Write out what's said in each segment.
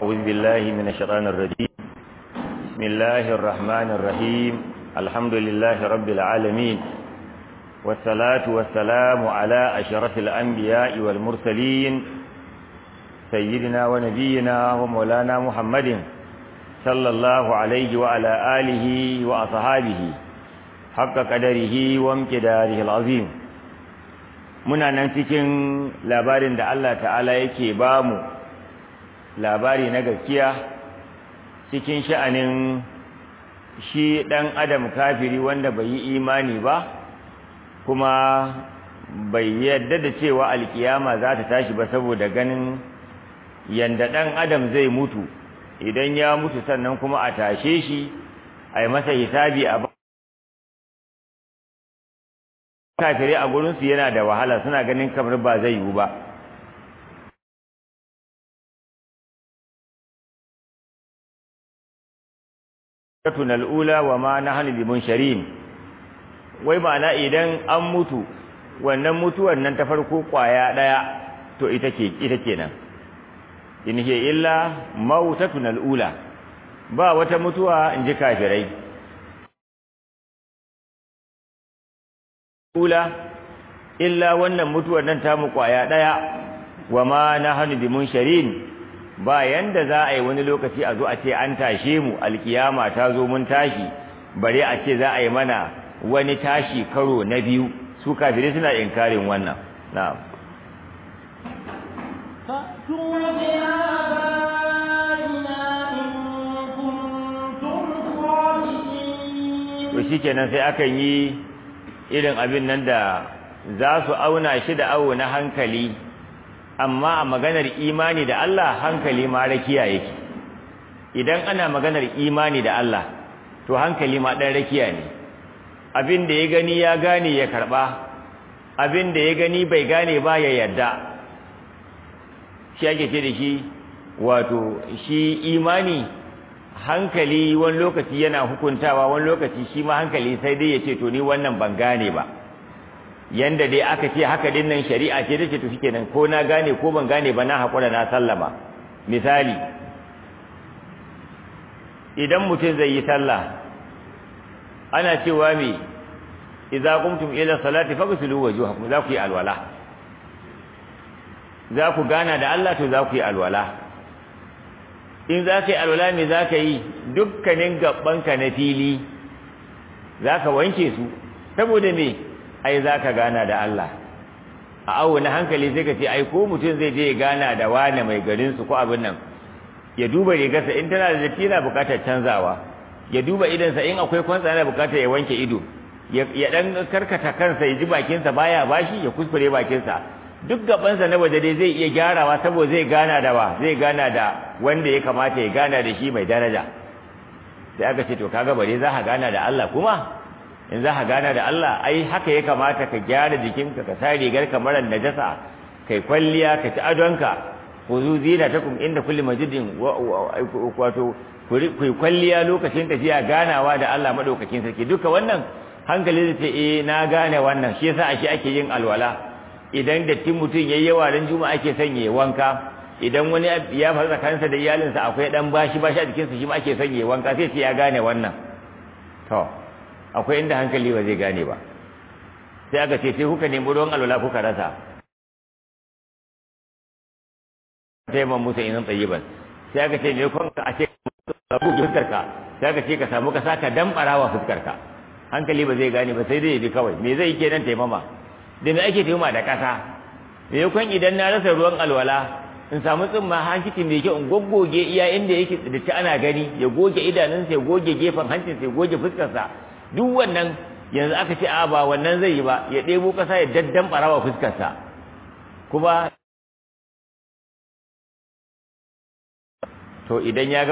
أعوذ بالله من الشيطان الرجيم بسم الله الرحمن الرحيم الحمد لله رب العالمين والصلاة والسلام على أشرف الأنبياء والمرسلين سيدنا ونبينا ومولانا محمد صلى الله عليه وعلى آله وأصحابه حق قدره وامتداره العظيم muna nan cikin labarin da Allah ta'ala yake ba mu labari na gaskiya cikin sha'anin shi ɗan adam kafiri wanda bai yi imani ba kuma bai yadda da cewa alkiyama za ta tashi ba saboda ganin yanda ɗan adam zai mutu idan ya mutu sannan kuma a tashe shi a yi masa hisabi a kafirai a gurinsu yana da wahala suna ganin kamar ba zai yiwu ba katun al'ula wa ma na hannu limun sharin wai ma'ana idan an mutu wannan mutuwan nan ta farko kwaya ɗaya to ita ke ita kenan in hiya illa mautatun al'ula ba wata mutuwa in ji kafirai ula illa wannan mutuwar nan ta mu kwaya daya wa ma nahnu bimunsharin ba yanda za a yi wani lokaci a zo a ce an tashe mu alkiyama ta zo mun tashi bare a ce za a yi mana wani tashi karo na biyu su kafirai suna inkarin wannan na'am to shikenan sai akan yi irin abin nan da za su auna shi da awo na hankali amma a maganar imani da Allah hankali ma rakiya yake idan ana maganar imani da Allah to hankali ma dan rakiya ne abin da ya gani ya gane ya karba abin da ya gani bai gane ba ya yarda shi ake ce da shi wato shi imani hankali wani lokaci yana hukuntawa wani lokaci shi ma hankali sai dai ya ce to ni wannan ban gane ba yanda dai aka ce haka din nan shari'a ce tace to shikenan ko na gane ko ban gane ba na hakura na sallama misali idan mutum zai yi sallah ana cewa me idza qumtum ila salati faghsilu wujuhakum za ku yi alwala za ku gana da Allah to za ku yi alwala in za ka yi alwala me za ka yi dukkanin gabanka na fili za ka wanke su saboda me ai za ka gana da Allah a awo na hankali sai ka ce ai ko mutum zai je ya gana da wani mai garinsu ko abin nan ya duba rigarsa in tana da datti yana buƙatar canzawa ya duba idansa in akwai kwantsa yana buƙatar ya wanke ido ya dan karkata kansa ya ji bakinsa baya bashi ya kuskure bakinsa duk gabansa na waje dai zai iya gyarawa saboda zai gana da wa zai gana da wanda ya kamata ya gana da shi mai daraja sai aka ce to kaga bare za ka gana da Allah kuma in za ka gana da Allah ai haka ya kamata ka gyara jikinka ka sa rigar kamar najasa kai kwalliya ka ci adonka khuzu zinatakum inda kulli majidin wato ku kwalliya lokacin tafiya ganawa da Allah madaukakin sarki duka wannan hankali zai ce eh na gane wannan shi yasa ashe ake yin alwala idan dattin mutum yayi yawa ran juma'a ake sanye wanka idan wani ya faru tsakaninsa da iyalinsa akwai dan bashi bashi a jikinsa shi ma ake sanye wanka sai ce ya gane wannan to akwai inda hankali ba zai gane ba sai aka ce sai kuka nemi ruwan alwala kuka rasa sai man musa inan tsayiban sai aka ce ne kun a ce ka buge fuskarka sai aka ce ka samu ka saka dambarawa fuskarka hankali ba zai gane ba sai dai bi kawai me zai kenan taimama da me ake taimama da kasa me kun idan na rasa ruwan alwala in samu tsimma hankiti mai kyau in goggoge iya inda yake da ci ana gani ya goge idanunsa ya goge gefen hancinsa ya goge fuskarsa duk wannan yanzu aka ce a ba wannan zai yi ba ya ɗebo ƙasa ya daddan ɓarawa fuskarsa kuma to idan ya ga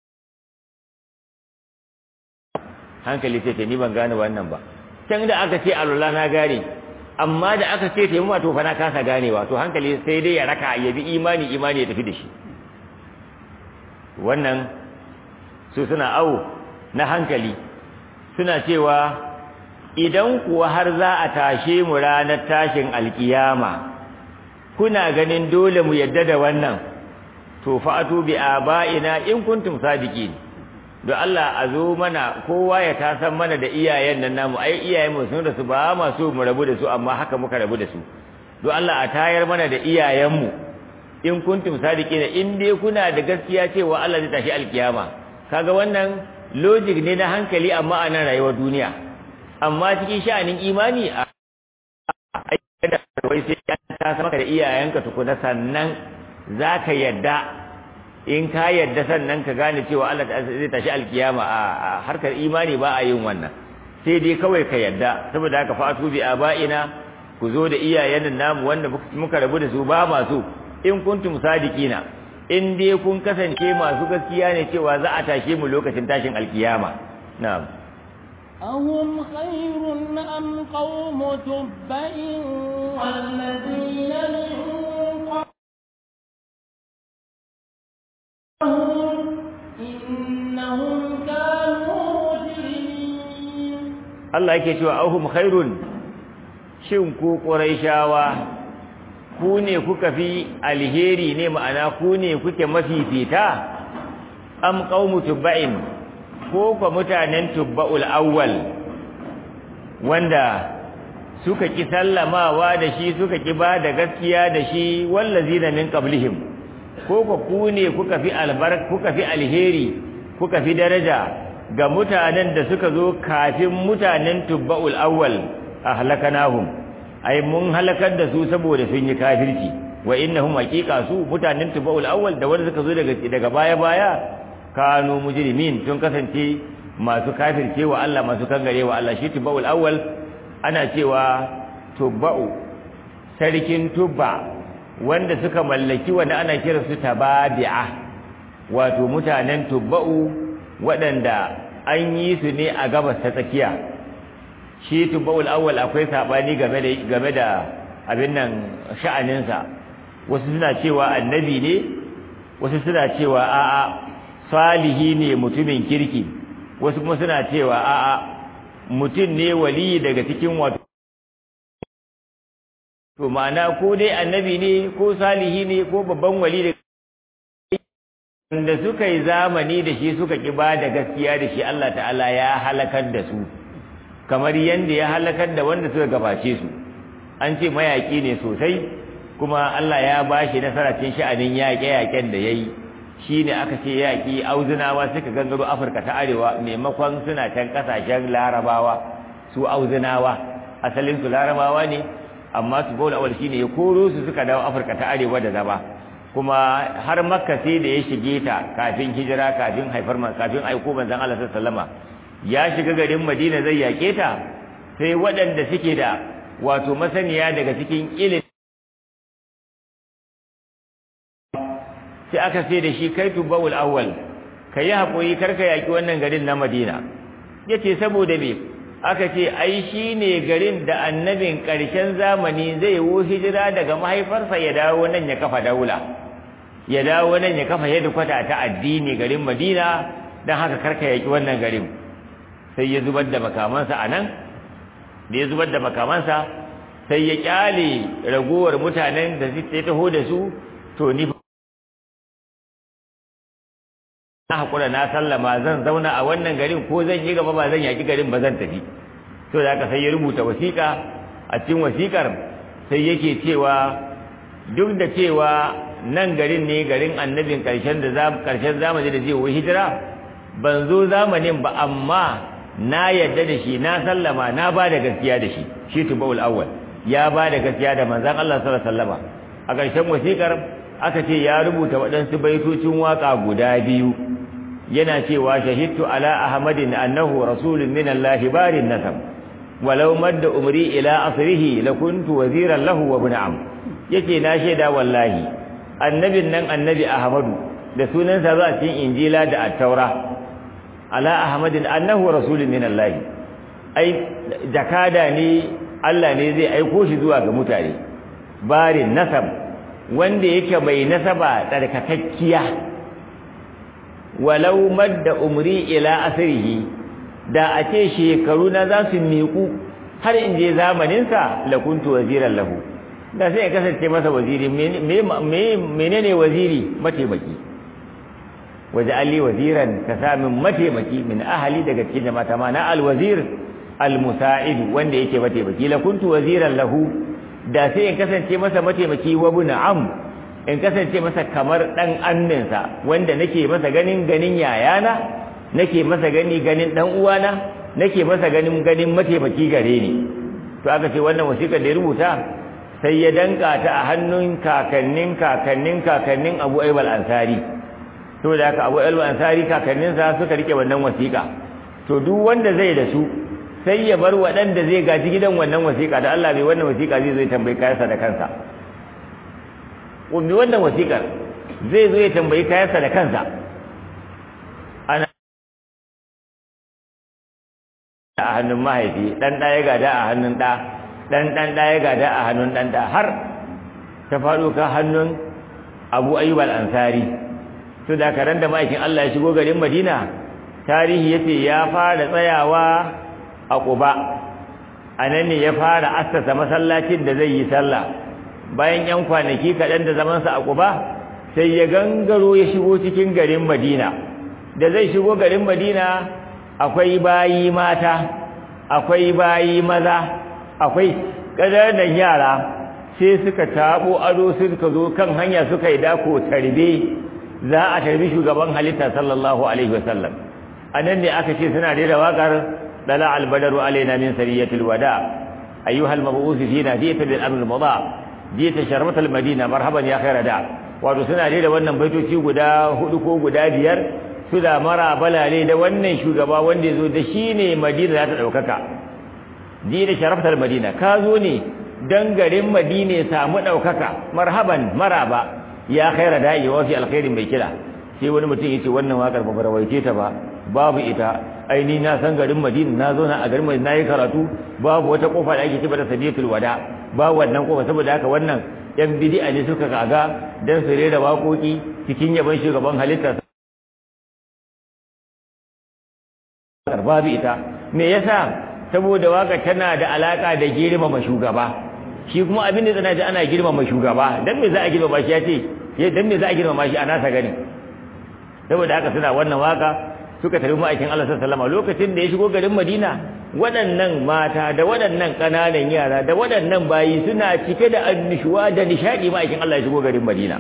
hankali sai ce ni ban gane wannan ba can da aka ce alwala na gane amma da aka ce taimama to fa na kasa ganewa to hankali sai dai ya raka ya bi imani imani ya tafi da shi wannan su suna awo na hankali suna cewa idan kuwa har za a tashe mu ranar tashin alkiyama kuna ganin dole mu yadda da wannan to fa'atu bi aba'ina in kuntum sadiqin don Allah a zo mana kowa ya tasan mana da iyayen nan namu ai iyayen mu sun da su ba ma so mu rabu da su amma haka muka rabu da su don Allah a tayar mana da iyayen mu in kuntum sadiqin in dai kuna da gaskiya cewa Allah zai tashi alkiyama kaga wannan logic ne na hankali amma a nan rayuwar duniya amma cikin sha'anin imani a da wai sai ta sama da iyayenka tukuna sannan zaka yadda in ka yadda sannan ka gane cewa Allah zai tashi alkiyama a harkar imani ba a yin wannan sai dai kawai ka yadda saboda haka fatu bi aba'ina ku zo da iyayen namu wanda muka rabu da su ba masu in kuntum sadiqina in dai kun kasance masu gaskiya ne cewa za a tashe mu lokacin tashin alkiyama na'am أهم خير أم قوم تبع والذين من قبلهم إنهم كانوا مجرمين Allah yake cewa ahum khairun shin ku quraishawa ku ne kuka fi alheri ne ma'ana ku ne kuke mafifita am qaumu tubba'in ko kwa mutanen tubba'ul awwal wanda suka ki sallamawa da shi suka ki ba da gaskiya da shi wallazina min qablihim ko kwa ku ne kuka fi albark kuka fi alheri kuka fi daraja ga mutanen da suka zo kafin mutanen tubba'ul awwal ahlakanahum ai mun halakar da su saboda sun yi kafirci wa innahum haqiqa su mutanen tubba'ul awwal da wanda suka zo daga daga baya baya kanu mujrimin tun kasance masu kafirce wa Allah masu kangare wa Allah shi tubba'ul awwal ana cewa tubba'u sarkin tubba wanda suka mallaki wanda ana kira su tababi'a wato mutanen tubba'u waɗanda an yi su ne a gabas ta tsakiya shi tubba'ul awwal akwai sabani game da game da abin nan sha'aninsa wasu suna cewa annabi ne wasu suna cewa a'a salihi ne mutumin kirki wasu kuma suna cewa a'a mutum ne wali daga cikin wato to ma'ana ko dai annabi ne ko salihi ne ko babban wali da da suka yi zamani da shi suka ki ba da gaskiya da shi Allah ta'ala ya halakar da su kamar yanda ya halakar da wanda suka gabace su an ce mayaki ne sosai kuma Allah ya ba shi nasara cikin sha'anin yaƙe-yaƙen da ya yi shi ne aka ce yaƙi auzunawa suka gangaro afirka ta arewa maimakon suna can ƙasashen larabawa su auzunawa asalinsu larabawa ne amma su bola awal shine ya koro su suka dawo afirka ta arewa da zaba kuma har makka sai da ya shige ta kafin hijira kafin haifar man kafin aiko manzon Allah sallallahu ya shiga garin Madina zai yake ta sai waɗanda suke da wato masaniya daga cikin ilimi sai aka sai da shi kai tubawul awwal kai hakuri karka yaki wannan garin na Madina yace saboda me aka ce ai shine garin da annabin ƙarshen zamani zai wo hijira daga mahaifarsa ya dawo nan ya kafa daula ya dawo nan ya kafa kwata ta addini garin Madina dan haka karka yaki wannan garin sai ya zubar da makamansa anan da ya zubar da makamansa sai ya kyale ragowar mutanen da suke taho da su to ni na hakura na sallama zan zauna a wannan garin ko zan yi gaba ba zan yaki garin ba zan tafi to da haka sai ya rubuta wasiƙa a cikin wasiƙar sai yake cewa duk da cewa nan garin ne garin annabin ƙarshen da ƙarshen zamani da zai yi hijira ban zo zamanin ba amma na yadda da shi na sallama na ba da gaskiya da shi shi tubawul awwal ya ba da gaskiya da manzon Allah sallallahu alaihi wasallama a ƙarshen wasiƙar aka ce ya rubuta waɗansu baitocin waƙa guda biyu yana cewa shahidtu ala ahmadin annahu rasulun min Allah barin nasab walau madda umri ila asrihi lakuntu waziran lahu wa ibn am yace na shaida wallahi annabin nan annabi ahmadu da sunansa za a cikin injila da at-taura ala ahmadin annahu rasulun min Allah ai jakada ne Allah ne zai aiko shi zuwa ga mutane barin nasab wanda yake mai nasaba tsarkakakkiya walau madda umri ila asrihi da a ce shekaru na za su miƙu har in je zamaninsa la kuntu waziran lahu da sai ya kasance masa waziri menene waziri mataimaki waje ali waziran ka sa min mataimaki min ahali daga cikin jama'a ma na alwazir almusa'id wanda yake mataimaki la kuntu waziran lahu da sai in kasance masa mataimaki wa bin am in kasance masa kamar dan anninsa wanda nake masa ganin ganin yayana nake masa gani ganin dan uwana nake masa ganin ganin mataimaki gare ni to aka ce wannan wasiƙar da ya rubuta sai ya danka ta a hannun kakannin kakannin kakannin Abu Ayyub al-Ansari to da haka Abu Ayyub al-Ansari kakanninsa suka rike wannan wasiƙa to duk wanda zai da su sai ya bar waɗanda zai gaji gidan wannan wasiƙa da Allah bai wannan wasiƙa zai zo ya tambayi kayansa da kansa ummi wannan wasiƙar zai zo ya tambayi kayansa da kansa ana a hannun mahaifi dan ɗaya gada a hannun ɗa dan dan ɗaya gada a hannun dan ɗa har ta faɗo ka hannun Abu Ayyub al-Ansari to da karan da ma'aikin Allah ya shigo garin Madina tarihi yace ya fara tsayawa a Quba anan ne ya fara assasa masallacin da zai yi sallah bayan yan kwanaki kaɗan da zamansa a Quba sai ya gangaro ya shigo cikin garin Madina da zai shigo garin Madina akwai bayi mata akwai bayi maza akwai ƙananan yara sai suka tabo ado suka zo kan hanya suka yi dako tarbe za a tarbi shugaban halitta sallallahu alaihi wasallam anan ne aka ce suna da waƙar dala albadaru alaina min sariyatil wada ayyuhal mab'us fina jita bil amr mudha jita sharmat al madina marhaban ya khaira da wato suna da wannan baitoci guda hudu ko guda biyar su da mara balale da wannan shugaba wanda ya zo da shi ne madina za ta ɗaukaka ji da sharaftar madina ka zo ne don garin madina ya samu ɗaukaka marhaban maraba ya khaira da'i wa fi alkhairin mai kira sai wani mutum ya ce wannan waƙar ba rawaice ta ba babu ita aini na san garin madina na zo na a garin madina na yi karatu babu wata kofa da ake ce da sadiyatul wada babu wannan kofa saboda haka wannan yan bidi'a ne suka kaga dan su rera waƙoƙi cikin yaban shugaban halitta babu ita me yasa saboda waka tana da alaka da girmama shugaba shi kuma abin da tsana ji ana girmama shugaba dan me za a girmama shi yace dan me za a girmama shi a nasa gani saboda haka suna wannan waka suka tafi ma'aikin Allah sallallahu alaihi lokacin da ya shigo garin Madina waɗannan mata da waɗannan ƙananan yara da waɗannan bayi suna cike da annishuwa da nishadi ma'aikin Allah ya shigo garin Madina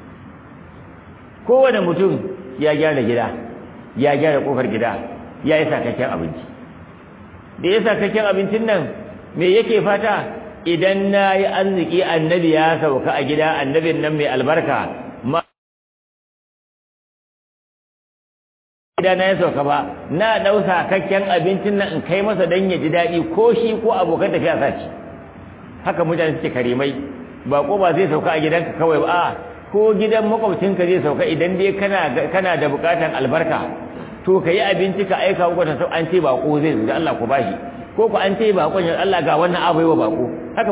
kowane mutum ya gyara gida ya gyara kofar gida ya yi sakakken abinci da ya sakakken abincin nan me yake fata idan na yi arziki annabi ya sauka a gida annabin nan mai albarka ma gida na ya sauka ba na ɗau sakakken abincin nan in kai masa don ya ji daɗi ko shi ko abokan tafiya sa ci haka mutane suke karimai ba ko ba zai sauka a gidanka kawai ba a ko gidan makwabcinka zai sauka idan dai kana da bukatan albarka to ka yi abinci ka aika wa kwatan an ce bako zai zuga Allah ku bashi ko ku an ce bakon ya Allah ga wannan abu wa bako haka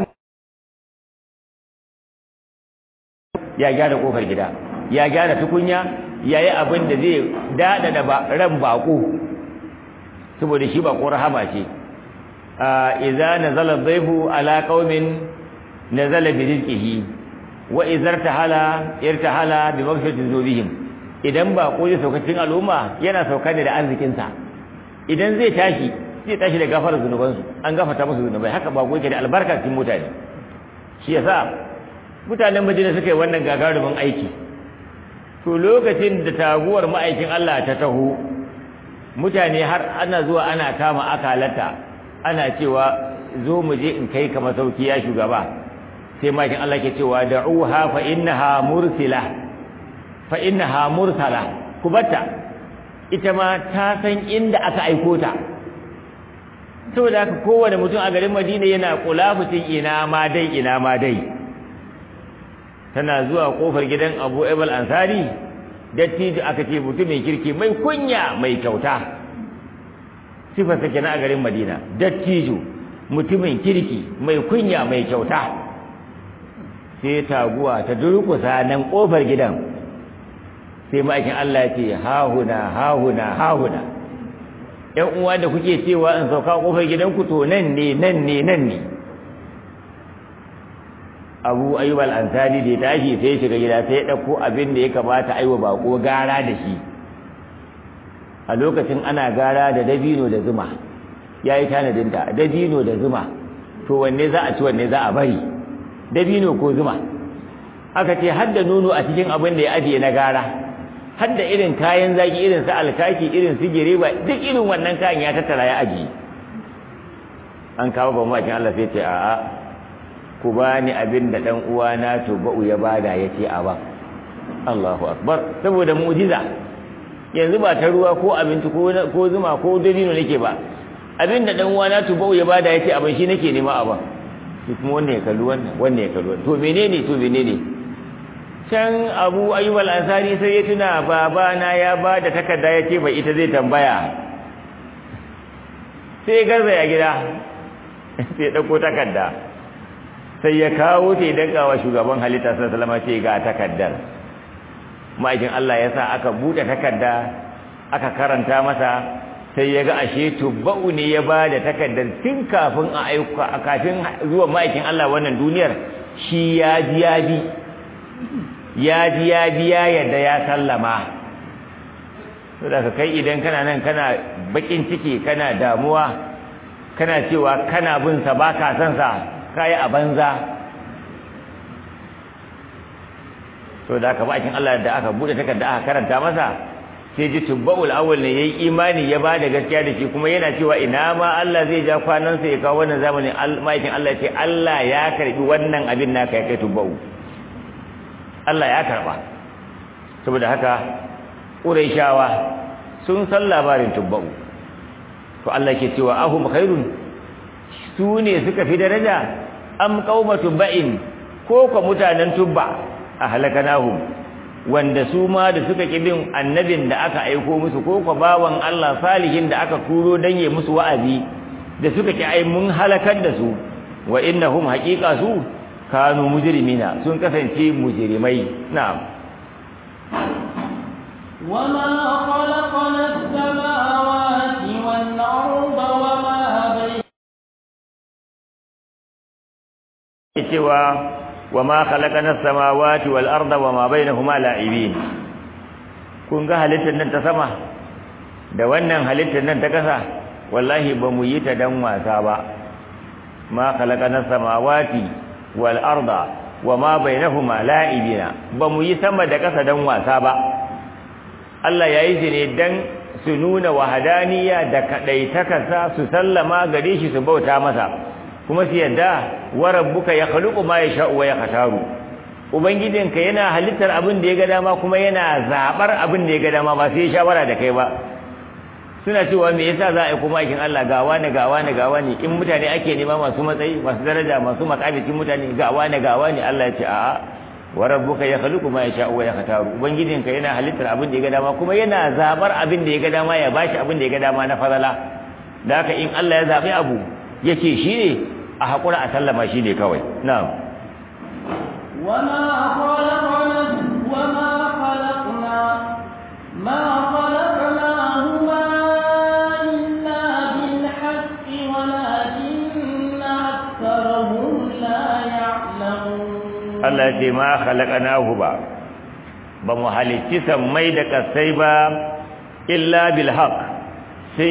ya gyara kofar gida ya gyara tukunya ya yi abin da zai dada da ran bako saboda shi bako rahama ce idza nazala dhayfu ala qaumin nazala bi rizqihi wa idza irtahala irtahala bi maghfiratin dhunubihim idan ba ko zai sauka cikin al'umma yana sauka ne da arzikinsa idan zai tashi zai tashi da gafarar zunubansu an gafarta musu zunubai haka ba yake da albarka cikin mutane shi yasa mutanen Madina suka yi wannan gagarumin aiki to lokacin da taguwar ma'aikin Allah ta taho mutane har ana zuwa ana kama akalata ana cewa zo mu je in kai ka masauki ya shugaba sai ma'aikin Allah ke cewa da'uha fa innaha mursila fa innaha mursala kubata ita ma ta san inda aka aiko ta saboda haka kowane mutum a garin Madina yana kulafutin ina ma dai ina ma dai tana zuwa kofar gidan Abu Ayyub Ansari dattijo aka ce mutum mai kirki mai kunya mai kyauta sifar sa kenan a garin Madina dattijo mutumin kirki mai kunya mai kyauta sai taguwa ta durkusa nan kofar gidan sai ma'aikin Allah ya ce hahuna hahuna hahuna ƴan uwa da kuke cewa in sauka kofar gidanku to nan ne nan ne nan ne Abu Ayyub al-Ansari da ya tashi sai ya shiga gida sai ya dauko abin da ya kamata aiwa bako gara da shi a lokacin ana gara da dabino da zuma ya yi tanadin da dabino da zuma to wanne za a ci wanne za a bari dabino ko zuma aka ce har da nono a cikin abin da ya ajiye na gara har da irin kayan zaki irin su alkaki irin su gireba duk irin wannan kayan ya tattara ya ajiye an kawo ba makin Allah sai ce a'a ku bani abin da dan uwana to ba'u ya bada yace a ba Allahu akbar saboda mu'jiza yanzu ba ta ruwa ko abinci ko ko zuma ko dabino nake ba abin da dan uwana to ba'u ya bada yace abin shi nake nema a ba shi kuma wannan ya kalli wannan wannan ya kalli wannan to menene to menene can Abu Ayyub al-Ansari sai ya tuna babana ya bada takarda yace bai ita zai tambaya sai garza ya gida sai ɗauko takarda sai ya kawo ta idan kawo shugaban halitta sai salama ce ga takardar ma'aikin Allah ya sa aka buɗe takarda aka karanta masa sai ya ga ashe tubba'u ne ya ba da takardar tun kafin a aika kafin zuwa ma'aikin Allah wannan duniyar shi ya ji ya bi ya ji ya biya yadda ya sallama saboda ka kai idan kana nan kana bakin ciki kana damuwa kana cewa kana bin sa baka san sa kai a banza to da aka bakin Allah da aka bude takarda aka karanta masa sai ji tubbul awwal ne yayi imani ya bada gaskiya da shi kuma yana cewa ina ma Allah zai ja kwanan sa ya kawo wannan zamanin maikin Allah ya ce Allah ya karbi wannan abin naka ya kai tubbau Allah ya karba saboda haka Qurayshawa sun san labarin tubbau to Allah ke cewa ahum khairun su ne suka fi daraja am qauma tubba'in ko ko mutanen tubba ahlakanahum wanda su ma da suka kibin annabin da aka aiko musu ko ko bawan Allah salihin da aka kuro dan yi musu wa'azi da suka ki ai mun halakar da su wa innahum haqiqa su kanu mujrimina sun kasance mujrimai na'am وما خلقنا السماوات والأرض وما بينهما cewa wama khalaqana as-samawati wal arda wama bainahuma la'ibin kun ga halittar nan ta sama da wannan halittar nan ta kasa wallahi ba mu yi ta dan wasa ba ma khalaqana as-samawati wal arda wama bainahuma la'ibina ba mu yi sama da kasa dan wasa ba Allah ya yi shi ne dan su nuna wahadaniya da kadaitakarsa su sallama gare shi su bauta masa kuma su yadda wa rabbuka yakhluqu ma yasha'u wa yakhtaru ubangijinka yana halittar abin da ya ga dama kuma yana zabar abin da ya ga dama ba sai ya shawara da kai ba suna cewa me yasa za a yi kuma aikin Allah gawa ne gawa ne gawa ne in mutane ake nema masu matsayi masu daraja masu makamitin mutane gawa ne gawa ne Allah ya ce a'a wa rabbuka yakhluqu ma yasha'u wa yakhtaru ubangijinka yana halittar abin da ya ga dama kuma yana zabar abin da ya ga dama ya bashi abin da ya ga dama na fadala da haka in Allah ya zabi abu yace shi ne a haƙura a sallama shi ne kawai na'am وما خلقنا وما خلقنا ما خلقناهما إلا بالحق ولكن أكثرهم لا يعلمون Allah ce ma khalaqnahu ba ba mu halicci sammai da kasai ba illa bil haqq sai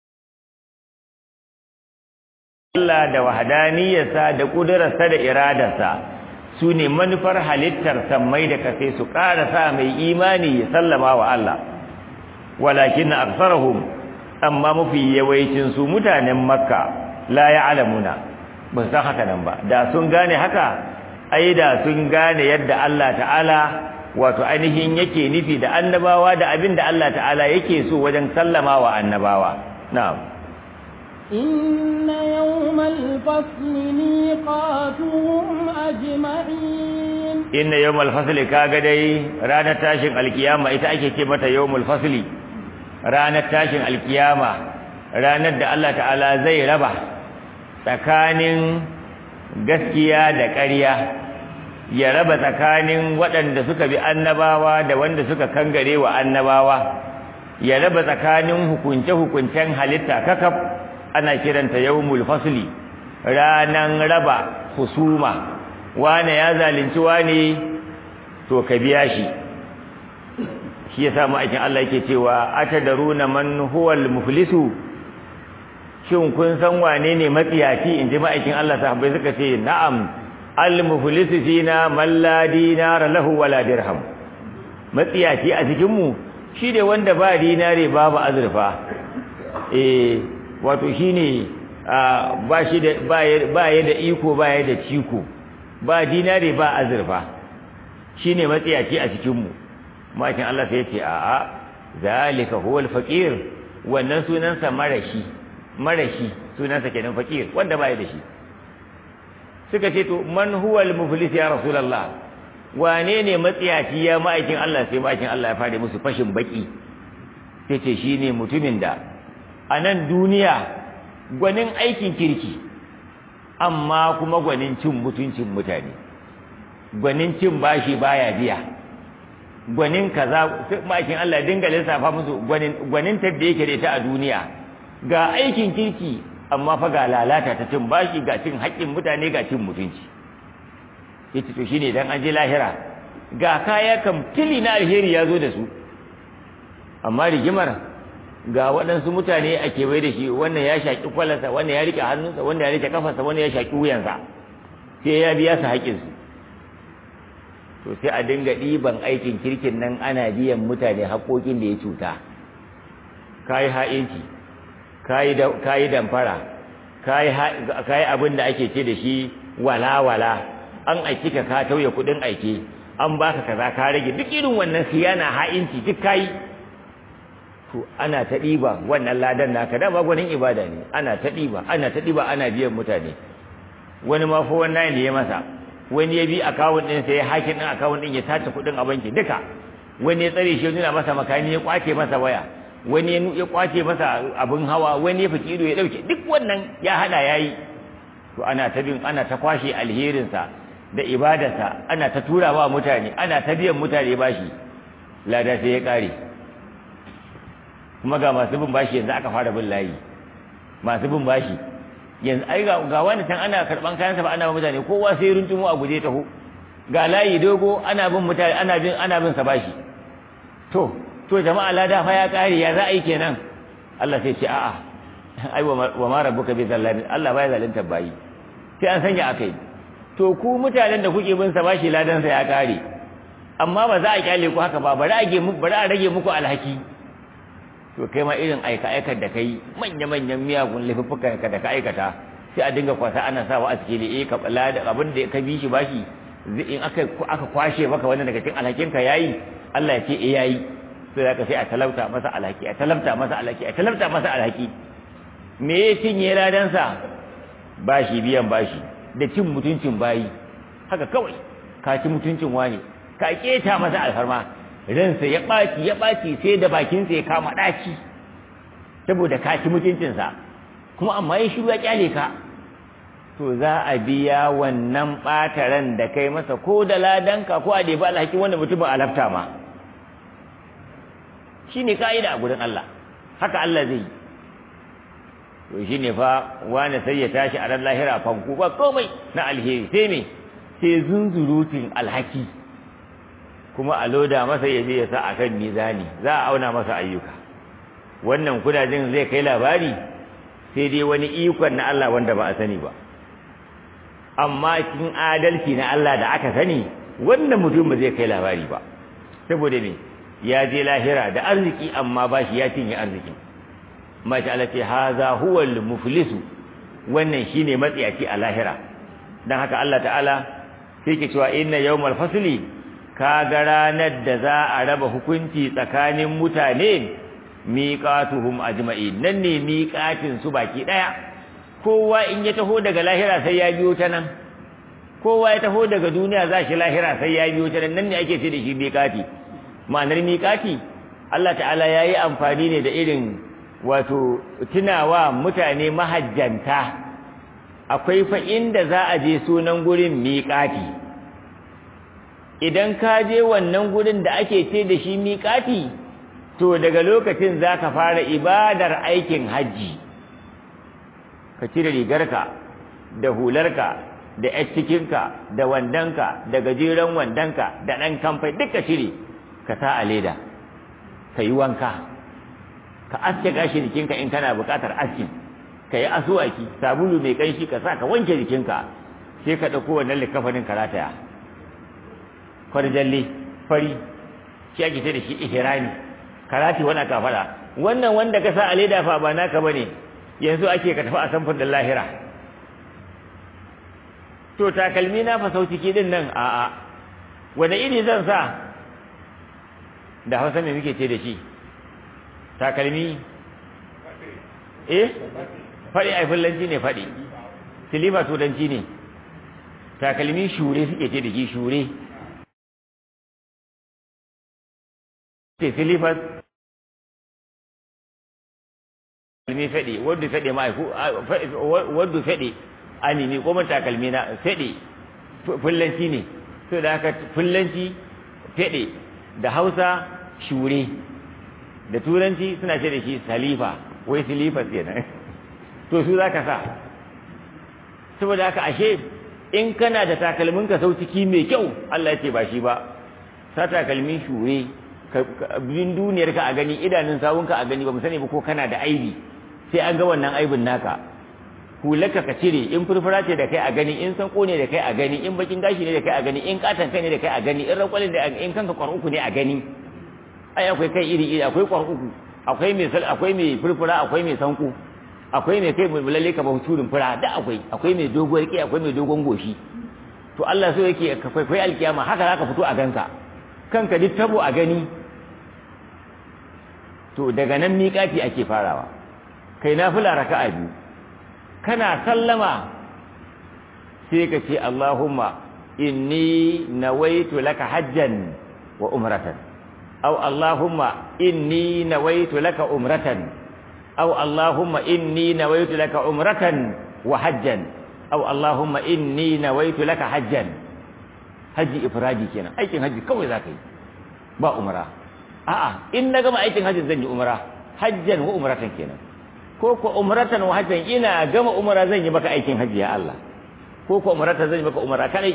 Allah da wahdaniyarsa da kudurarsa da iradarsa su ne manufar halittar sammai da kasai su ƙara sa mai imani ya sallama wa Allah walakin aktharuhum amma mafi yawancin su mutanen makka la ya'lamuna ba san haka nan ba da sun gane haka ai da sun gane yadda Allah ta'ala wato ainihin yake nufi da annabawa da abin da Allah ta'ala yake so wajen sallama wa annabawa na'am إن يوم الفصل ميقاتهم أجمعين inna yawmal fasli kaga dai ranar tashin alkiyama ita ake ce mata yawmul fasli ranar tashin alkiyama ranar da Allah ta'ala zai raba tsakanin gaskiya da ƙarya ya raba tsakanin waɗanda suka bi annabawa da wanda suka kangare wa annabawa ya raba tsakanin hukunce-hukuncen halitta kakaf ana kiranta yawmul fasli ranan raba husuma wane ya zalunci wane to ka biya shi shi yasa ma'aikin Allah yake cewa atadaruna man huwal muflisu shin kun san wane ne matsiyaci inji ma'aikin Allah sahabbai suka ce na'am al muflisu fina man la dinara lahu wala dirham matsiyaci a cikin mu shi ne wanda ba dinare babu azurfa eh wato shine ba shi da ba ya da iko ba ya da ciko ba dinare ba azurfa shine matsiyaci a cikin mu makin Allah sai yace a'a zalika huwal faqir wannan sunansa marashi marashi sunansa kenan faqir wanda baya da shi suka ce to man huwal muflis ya rasulullah wane ne matsiyaci ya ma'aikin Allah sai ma'aikin Allah ya fare musu fashin baki sai ce shine mutumin da a nan duniya gwanin aikin kirki amma kuma gwanin cin mutuncin mutane gwanin cin bashi baya biya gwanin kaza ma'aikin Allah dinga lissafa musu gwanin gwanin da yake da ita a duniya ga aikin kirki amma fa ga lalata ta cin bashi ga cin haƙƙin mutane ga cin mutunci yace to shine dan an je lahira ga kaya kam tili na alheri ya zo da su amma rigimar ga waɗansu mutane a kewaye da shi wannan ya shaƙi kwalarsa wannan ya rike hannunsa wannan ya rike kafarsa wannan ya shaƙi wuyansa sai ya biya su haƙƙinsu to sai a dinga ɗiban aikin kirkin nan ana biyan mutane haƙoƙin da ya cuta kayi ha'inci kayi damfara kayi abin da ake ce da shi wala-wala an aiki ka ka tauye kuɗin aiki an baka kaza ka rage duk irin wannan siyana ha'inci duk kayi to ana ta ɗiba wannan ladan naka da ba gwanin ibada ne ana ta ɗiba ana ta ɗiba ana biyan mutane wani ma fa wannan ne ya masa wani ya bi akawun ɗin sai ya hakin ɗin akawun ɗin ya tace kuɗin a banki duka wani ya tsare shi ya nuna masa makani ya kwace masa waya wani ya kwace masa abin hawa wani ya fiki ido ya ɗauke duk wannan ya haɗa ya yi to ana ta bin ana ta kwashe alherinsa da ibadarsa ana ta tura wa mutane ana ta biyan mutane bashi lada sai ya ƙare kuma ga masu bin bashi yanzu aka fara bin layi masu bin bashi yanzu ai ga wani can ana karban kayansa ba ana bin mutane kowa sai runtumo a guje taho ga layi dogo ana bin mutane ana bin ana bin sa bashi to to jama'a lada fa ya kare ya za a yi kenan Allah sai ce a'a ai wa ma rabbuka bi zallamin Allah baya zalunta bayi sai an sanya akai to ku mutanen da kuke bin sa bashi ladan sa ya kare amma ba za a kyale ku haka ba bari a rage muku bari a rage muku alhaki to kai ma irin aika aikar da kai manya manyan miyagun laifuffukan ka da ka aikata sai a dinga kwasa ana sawa a cikin eh ka bala da abin da ka bi shi bashi in aka aka kwashe maka wannan daga cikin alhakin ka yayi Allah ya ce eh yayi sai zaka sai a talauta masa alhaki a talauta masa alhaki a talauta masa alhaki me ya cinye ladan sa bashi biyan bashi da cin mutuncin bayi haka kawai ka ci mutuncin wani ka keta masa alfarma ransa ya ɓaci ya ɓaci sai da bakinsa ya kama ɗaci saboda ka ci mutuncinsa kuma amma ya shiru ya kyale ka to za a biya wannan ɓataren da kai masa ko da ladanka ko a ɗebi alhaki wanda mutumin alafta ma shi ne ka'ida a gudun Allah haka Allah zai yi to shi ne fa wani sai ya tashi a ran lahira fanku ba komai na alheri sai me sai zunzurutun alhaki kuma a loda masa ya je ya sa a kan mizani za a auna masa ayyuka wannan kudajen zai kai labari sai dai wani ikon na Allah wanda ba a sani ba amma cikin adalci na Allah da aka sani wannan mutum ba zai kai labari ba saboda me ya je lahira da arziki amma ba shi ya cinye arziki masha Allah ce haza huwal muflisu wannan shine matsiyaci a lahira dan haka Allah ta'ala sai ke cewa inna yawmal fasli kaga ranar da za a raba hukunci tsakanin mutane miqatuhum ajma'in nan ne miqatin su baki daya kowa in ya taho daga lahira sai ya biyo ta nan kowa ya taho daga duniya za shi lahira sai ya biyo ta nan nan ne ake ce da shi miqati ma'anar miqati Allah ta'ala yayi amfani ne da irin wato tunawa mutane mahajjanta akwai fa inda za a je sunan gurin miqati idan ka je wannan gurin da ake ce da shi miƙati to daga lokacin za ka fara ibadar aikin hajji ka cire rigarka da hularka da ‘yar cikinka da wandonka da gajeren wandonka da ɗan kamfai duka cire ka sa a leda ka yi wanka ka aske gashi jikinka in kana buƙatar askin ka yi asuwaki sabulu mai ƙanshi ka sa ka wanke jikinka sai ka ɗauko wannan likafanin ka rataya kwarjalle fari shi ake ce da shi ihrami karati wani aka faɗa wannan wanda ka sa a leda fa ba naka bane yanzu ake ka tafi a samfur da lahira to takalmi na fa ciki din nan a a wanda iri zan sa da hausa me muke ce da shi takalmi eh faɗi ai fullanci ne faɗi silifa turanci ne takalmi shure suke ce da shi shure ce silifas takalmi faɗi wadda faɗi ma'aiku wadda faɗi animi ko takalmi na faɗi fullanci ne so da haka fullanci faɗi da hausa shure da turanci suna ce da shi salifa wai silifas kenan to su za ka sa saboda haka ashe in kana da takalmin ka sau ciki mai kyau Allah ya ce ba shi ba sa takalmin shure bin duniyar ka a gani idanun sawun ka a gani ba mu sani ba ko kana da aibi sai an ga wannan aibin naka hulaka ka cire in furfura ce da kai a gani in sanko ne da kai a gani in bakin gashi ne da kai a gani in katan kai ne da kai a gani in rakwalin da in kanka kwar uku ne a gani ai akwai kai iri iri akwai kwar uku akwai mai sal akwai mai furfura akwai mai sanko akwai mai kai mai lalle ka ba turin fura da akwai akwai mai doguwar kai akwai mai dogon goshi to Allah so yake ka kai alkiyama haka zaka fito a ganka kanka duk tabo a gani to daga nan miƙati ake farawa kai nafila raka'a biyu kana sallama sai ka ce Allahumma inni nawaitu laka hajjan wa umratan aw Allahumma inni nawaitu laka umratan aw Allahumma inni nawaitu laka umratan wa hajjan aw Allahumma inni nawaitu laka hajjan haji ifradi kenan aikin haji kawai zaka yi ba umra a'a in na gama aikin hajji zan yi umra hajjan wa umratan kenan ko ko umratan wa hajjan ina gama umra zan yi maka aikin hajji ya Allah ko ko umratan zan yi maka umra kadai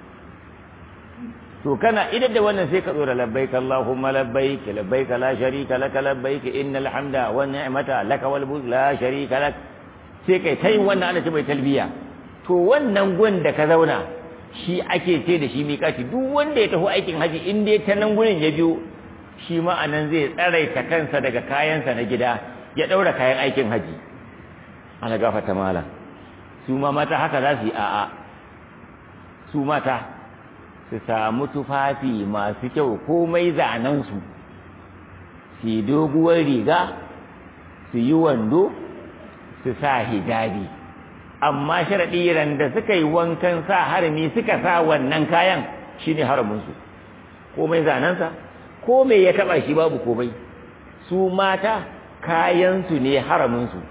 to kana idan da wannan sai ka tsora labbaik allahumma labbaik labbaik la sharika lak labbaik innal hamda wan ni'mata lak wal mulk la sharika lak sai kai tai wannan ana ce mai talbiya to wannan gun da ka zauna shi ake ce da shi miƙati duk wanda ya tafi aikin haji in dai ta nan gurin ya biyo shi ma anan zai tsaraita kansa daga kayansa na gida ya ɗaura kayan aikin haji ana gafata mala su ma mata haka za su yi a'a su mata su samu tufafi masu kyau komai zanensu su yi doguwar riga su yi wando su sa hijabi amma sharaɗi ran da suka yi wankan sa harami suka sa wannan kayan shine haraminsu komai zanensa komai ya taɓa shi babu komai su mata kayansu ne haraminsu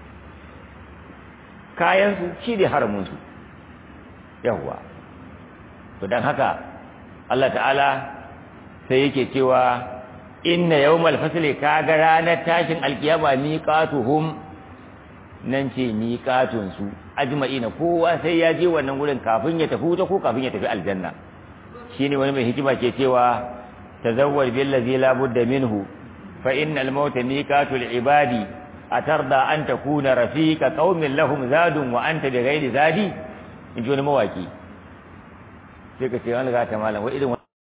kayansu shi ne haraminsu yawwa to don haka Allah ta'ala sai yake cewa inna yawmal fasli kaga ranar tashin alkiyama miqatuhum nan ce miqatun su ajma'ina kowa sai ya je wannan gurin kafin ya tafi wuta ko kafin ya tafi aljanna shine wani mai hikima ke cewa tazawwaj bil ladzi la budda minhu fa innal mauta miqatul ibadi atarda an takuna rafiqa qaumin lahum zadun wa anta bighairi zadi in ji wani mawaki sai ka ce wani ga ta malam wa irin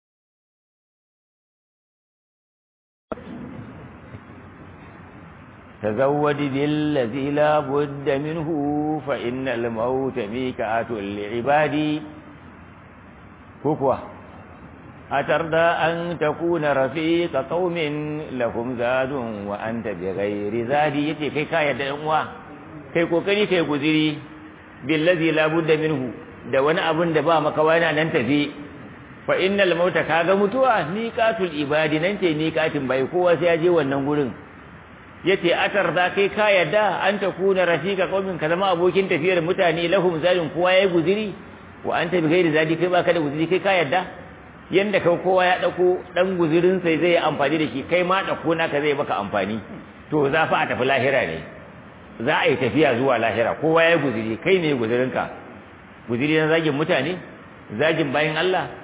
تزود بالذي لا بد منه فإن الموت ميكات لعبادي كوكوا أترضى أن تكون رفيق قوم لهم زاد وأنت بغير زادي يتي كي كاية دعوة كي كوكري كي كذري بالذي لا بد منه da wani abun da ba makawa yana nan tafi fa innal mauta kaga mutuwa miqatul ibadi nan ce miqatin bai kowa sai ya je wannan gurin yace atar da kai ka yadda an ta kuna rafika qaumin ka zama abokin tafiyar mutane lahum zalim kowa yayi guziri wa anta bi ghairi zadi kai baka da guziri kai ka yadda yanda kai kowa ya dauko dan guzirin sai zai amfani da shi kai ma dauko naka zai baka amfani to za fa a tafi lahira ne za a yi tafiya zuwa lahira kowa yayi guziri kai ne guzirinka guziri na zagin mutane zagin bayin Allah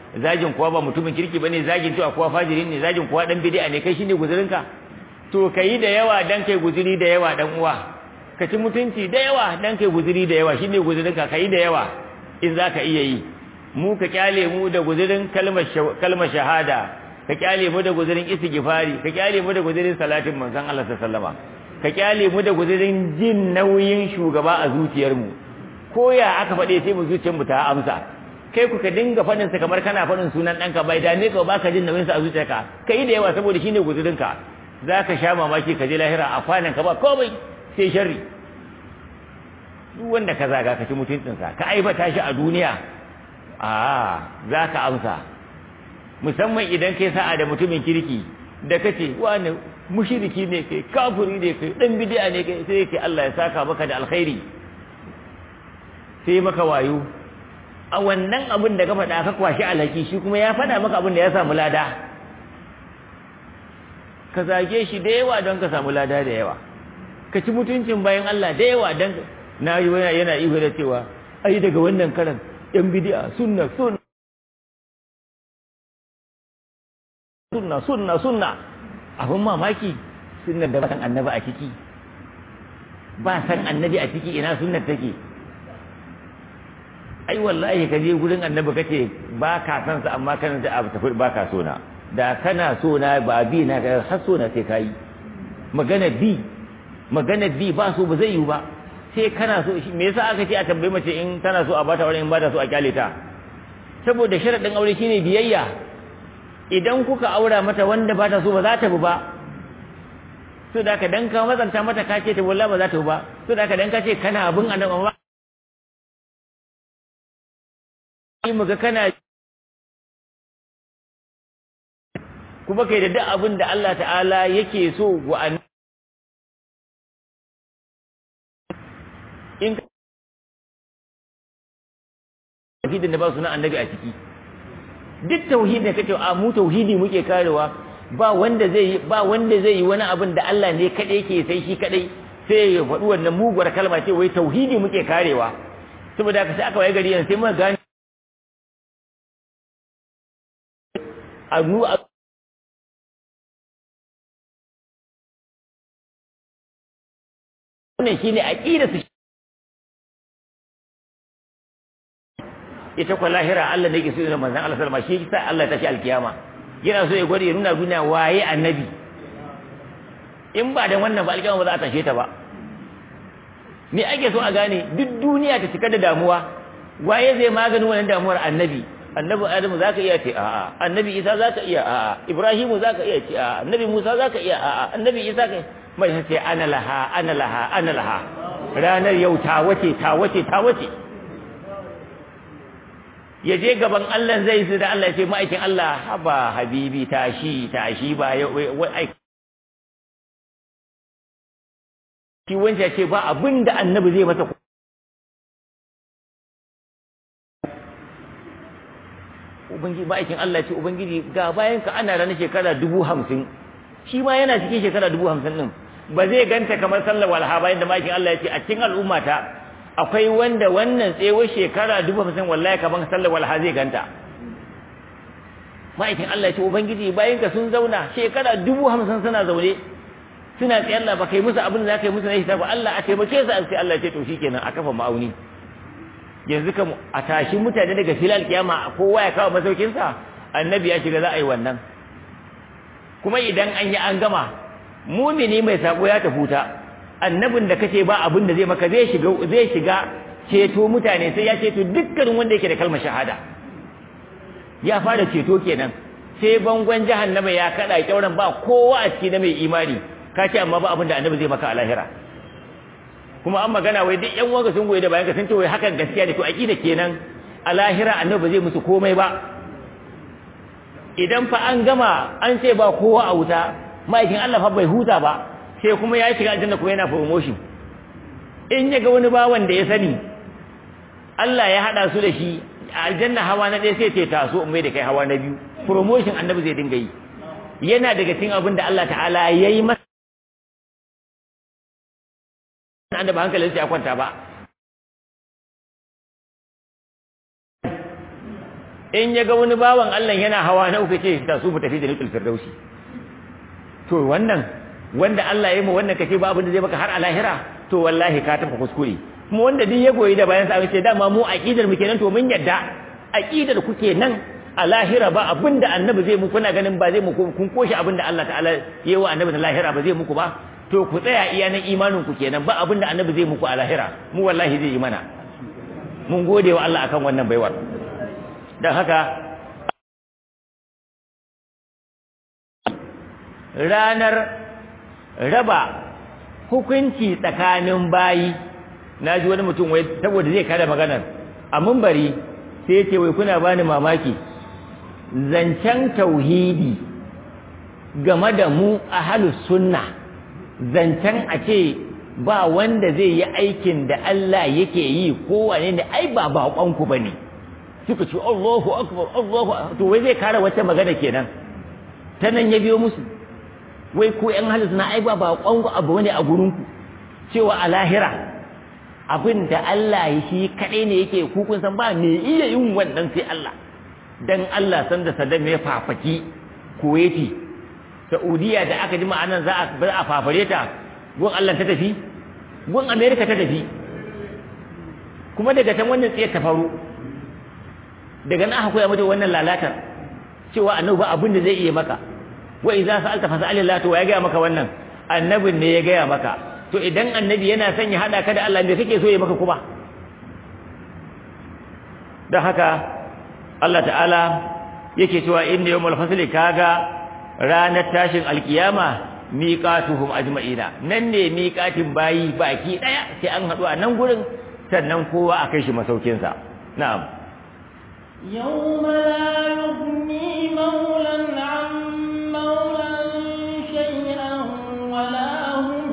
zagin kuwa ba mutumin kirki bane zagin cewa kuwa fajiri ne zagin kuwa dan bid'a ne kai shine guzurinka to kai da yawa dan kai guzuri da yawa dan uwa ka ci mutunci da yawa dan kai guzuri da yawa shine guzurinka kai da yawa in zaka iya yi mu ka kyale mu da guzurin kalmar kalmar shahada ka kyale mu da guzurin istighfari ka kyale mu da guzurin salatin manzon Allah sallallahu alaihi wasallam ka kyale mu da guzurin jin nauyin shugaba a zuciyarmu ko ya aka faɗe sai mu zuciyarmu ta amsa kai ku ka dinga faɗin sa kamar kana faɗin sunan ɗanka bai da ne ka baka jin nauyin sa a zuciyarka kai da yawa saboda shine guzurinka zaka sha mamaki ka je lahira a kwanan ka ba komai sai sharri duk wanda ka zaga ka ci mutuncin sa ka aibata shi a duniya a zaka amsa musamman idan kai sa'a da mutumin kirki da kace wani mushriki ne kai kafiri ne kai dan bid'a ne kai sai yake Allah ya saka maka da alkhairi sai maka wayo a wannan abin da ka faɗa ka kwashi alhaki shi kuma ya faɗa maka abin da ya samu lada ka zage shi da yawa don ka samu lada da yawa ka ci mutuncin bayan Allah da yawa don na yi yana ihu da cewa ai daga wannan karan yan bid'a sunna sunna sunna sunna sunna abin mamaki sunnar da ba san annabi a ciki ba san annabi a ciki ina sunnar take ai wallahi ka je gurin annabi kace ba ka san sa amma kana da abu tafi ba ka so na da kana so na ba bi na ga har so na sai kai magana bi magana bi ba so ba zai yi ba sai kana so shi me yasa aka ce a tambayi mace in tana so a bata aure in ba ta so a kyale ta saboda sharadin aure shine biyayya idan kuka aura mata wanda ba ta so ba za ta bi ba so da ka dan ka mazanta mata ka ce ta wallahi ba za ta bi ba so da ka dan ka ce kana abin annabi amma mu ga kana kuma kai da duk abin da Allah ta'ala yake so wa an in tauhidin da ba sunan annabi a ciki duk tauhidin da kake a mu tauhidi muke karewa ba wanda zai ba wanda zai yi wani abin da Allah ne kadai yake sai shi kadai sai ya faɗi wannan muguwar kalma ce wai tauhidi muke karewa saboda haka sai aka waye gari yanzu sai muka gane a nu a wannan shine aqida su ita kwa lahira Allah ne yake so da manzon Allah sallama shi sa Allah ta shi alkiyama yana so ya gwada ya nuna duniya waye annabi in ba da wannan ba alkiyama ba za a tashe ta ba me ake so a gane duk duniya ta cika da damuwa waye zai magani wannan damuwar annabi annabi adamu zaka iya ce a'a annabi isa zaka iya a'a ibrahimu zaka iya ce a'a annabi musa zaka iya a'a annabi isa kai mai sai ana laha ana laha ana laha ranar yau ta wace ta wace ta wace ya je gaban Allah zai su da Allah ya ce ma'aikin Allah haba habibi tashi tashi ba wai shi wanda ya ce ba abin da annabi zai masa ubangiji ma'aikin Allah ce ubangiji ga bayan ka ana ranar shekara dubu hamsin shi ma yana cikin shekara dubu hamsin ɗin ba zai ganta kamar sallar walha bayan da ma'aikin Allah ya ce a cikin al'ummata akwai wanda wannan tsewar shekara dubu hamsin wallahi kamar sallar walha zai ganta ma'aikin Allah ya ce ubangiji bayan ka sun zauna shekara dubu hamsin suna zaune suna tsaye Allah ba kai musu abin da za ka yi musu na hisabu Allah a taimake su sai Allah ya ce to shikenan a kafa ma'auni yanzu kam a tashi mutane daga filal kiyama kowa ya kawo masaukinsa annabi ya shiga za a yi wannan kuma idan an yi an gama mumini mai sabo ya tafi ta annabin da kace ba abin da zai maka zai shiga zai shiga ceto mutane sai ya ceto dukkanin wanda yake da kalmar shahada ya fara ceto kenan sai bangon jahannama ya kada kyauran ba kowa a ciki na mai imani ka ce amma ba abin da annabi zai maka a lahira kuma an magana wai duk yan wanga sun goyi da bayan ka sun ce wai hakan gaskiya ne to aqida kenan a lahira annabi ba zai musu komai ba idan fa an gama an ce ba kowa a wuta ma'aikin Allah fa bai huta ba sai kuma ya shiga aljanna kuma yana promotion in ya ga wani bawan da ya sani Allah ya hada su da shi a aljanna hawa na ɗaya sai ce taso in mai da kai hawa na biyu promotion annabi zai dinga yi yana daga cikin abin da Allah ta'ala ya yi masa an da ba hankalinsa ya kwanta ba in ya ga wani bawan Allah yana hawa na uku ce da su mu tafi da nukul firdausi to wannan wanda Allah ya yi mu wannan kace ba abin da zai baka har a lahira to wallahi ka tafi kuskure kuma wanda duk ya goyi da bayan sa ce dama mu aqidar mu kenan to mun yadda aqidar ku kenan a lahira ba abin da annabi zai muku kuna ganin ba zai muku kun koshi abin da Allah ta'ala ya yi wa annabi na lahira ba zai muku ba to ku tsaya iya nan imanin ku kenan ba abin da annabi zai muku a lahira mu wallahi zai yi mana mun gode wa Allah akan wannan baiwar dan haka ranar raba hukunci tsakanin bayi na ji wani mutum wai saboda zai kada maganar a mumbari sai ce wai kuna bani mamaki zancen tauhidi game da mu ahlus sunna zancen a ce ba wanda zai yi aikin da Allah yake yi kowane ne ai ba baƙonku ba ne suka ce Allahu akbar Allahu to wai zai kare wata magana kenan ta nan ya biyo musu wai ko ƴan halis na ai ba baƙonku abu ne a gurinku cewa a lahira abin da Allah ya shi kaɗai ne yake ku kun san ba me iya yin wannan sai Allah dan Allah san da Saddam ya fafaki Kuwaiti Saudiya da aka ji ma'anan za a bar a fafare ta gun Allah ta tafi gun America ta tafi kuma daga can wannan tsiyar ta faru daga nan aka koya mata wannan lalatar cewa annabi ba abin da zai iya maka wa idza sa'alta fas'alillah to ya ga maka wannan annabin ne ya gaya maka to idan annabi yana son ya hada ka da Allah me kake so ya maka kuma don haka Allah ta'ala yake cewa inna yawmul fasli kaga ranar tashin alkiyama miqatuhum ajma'ina nan ne miqatin bayi baki daya sai an hadu a nan gurin sannan kowa a kai shi masaukin sa na'am yawma la yughni mawlan 'an mawlan shay'an wa la hum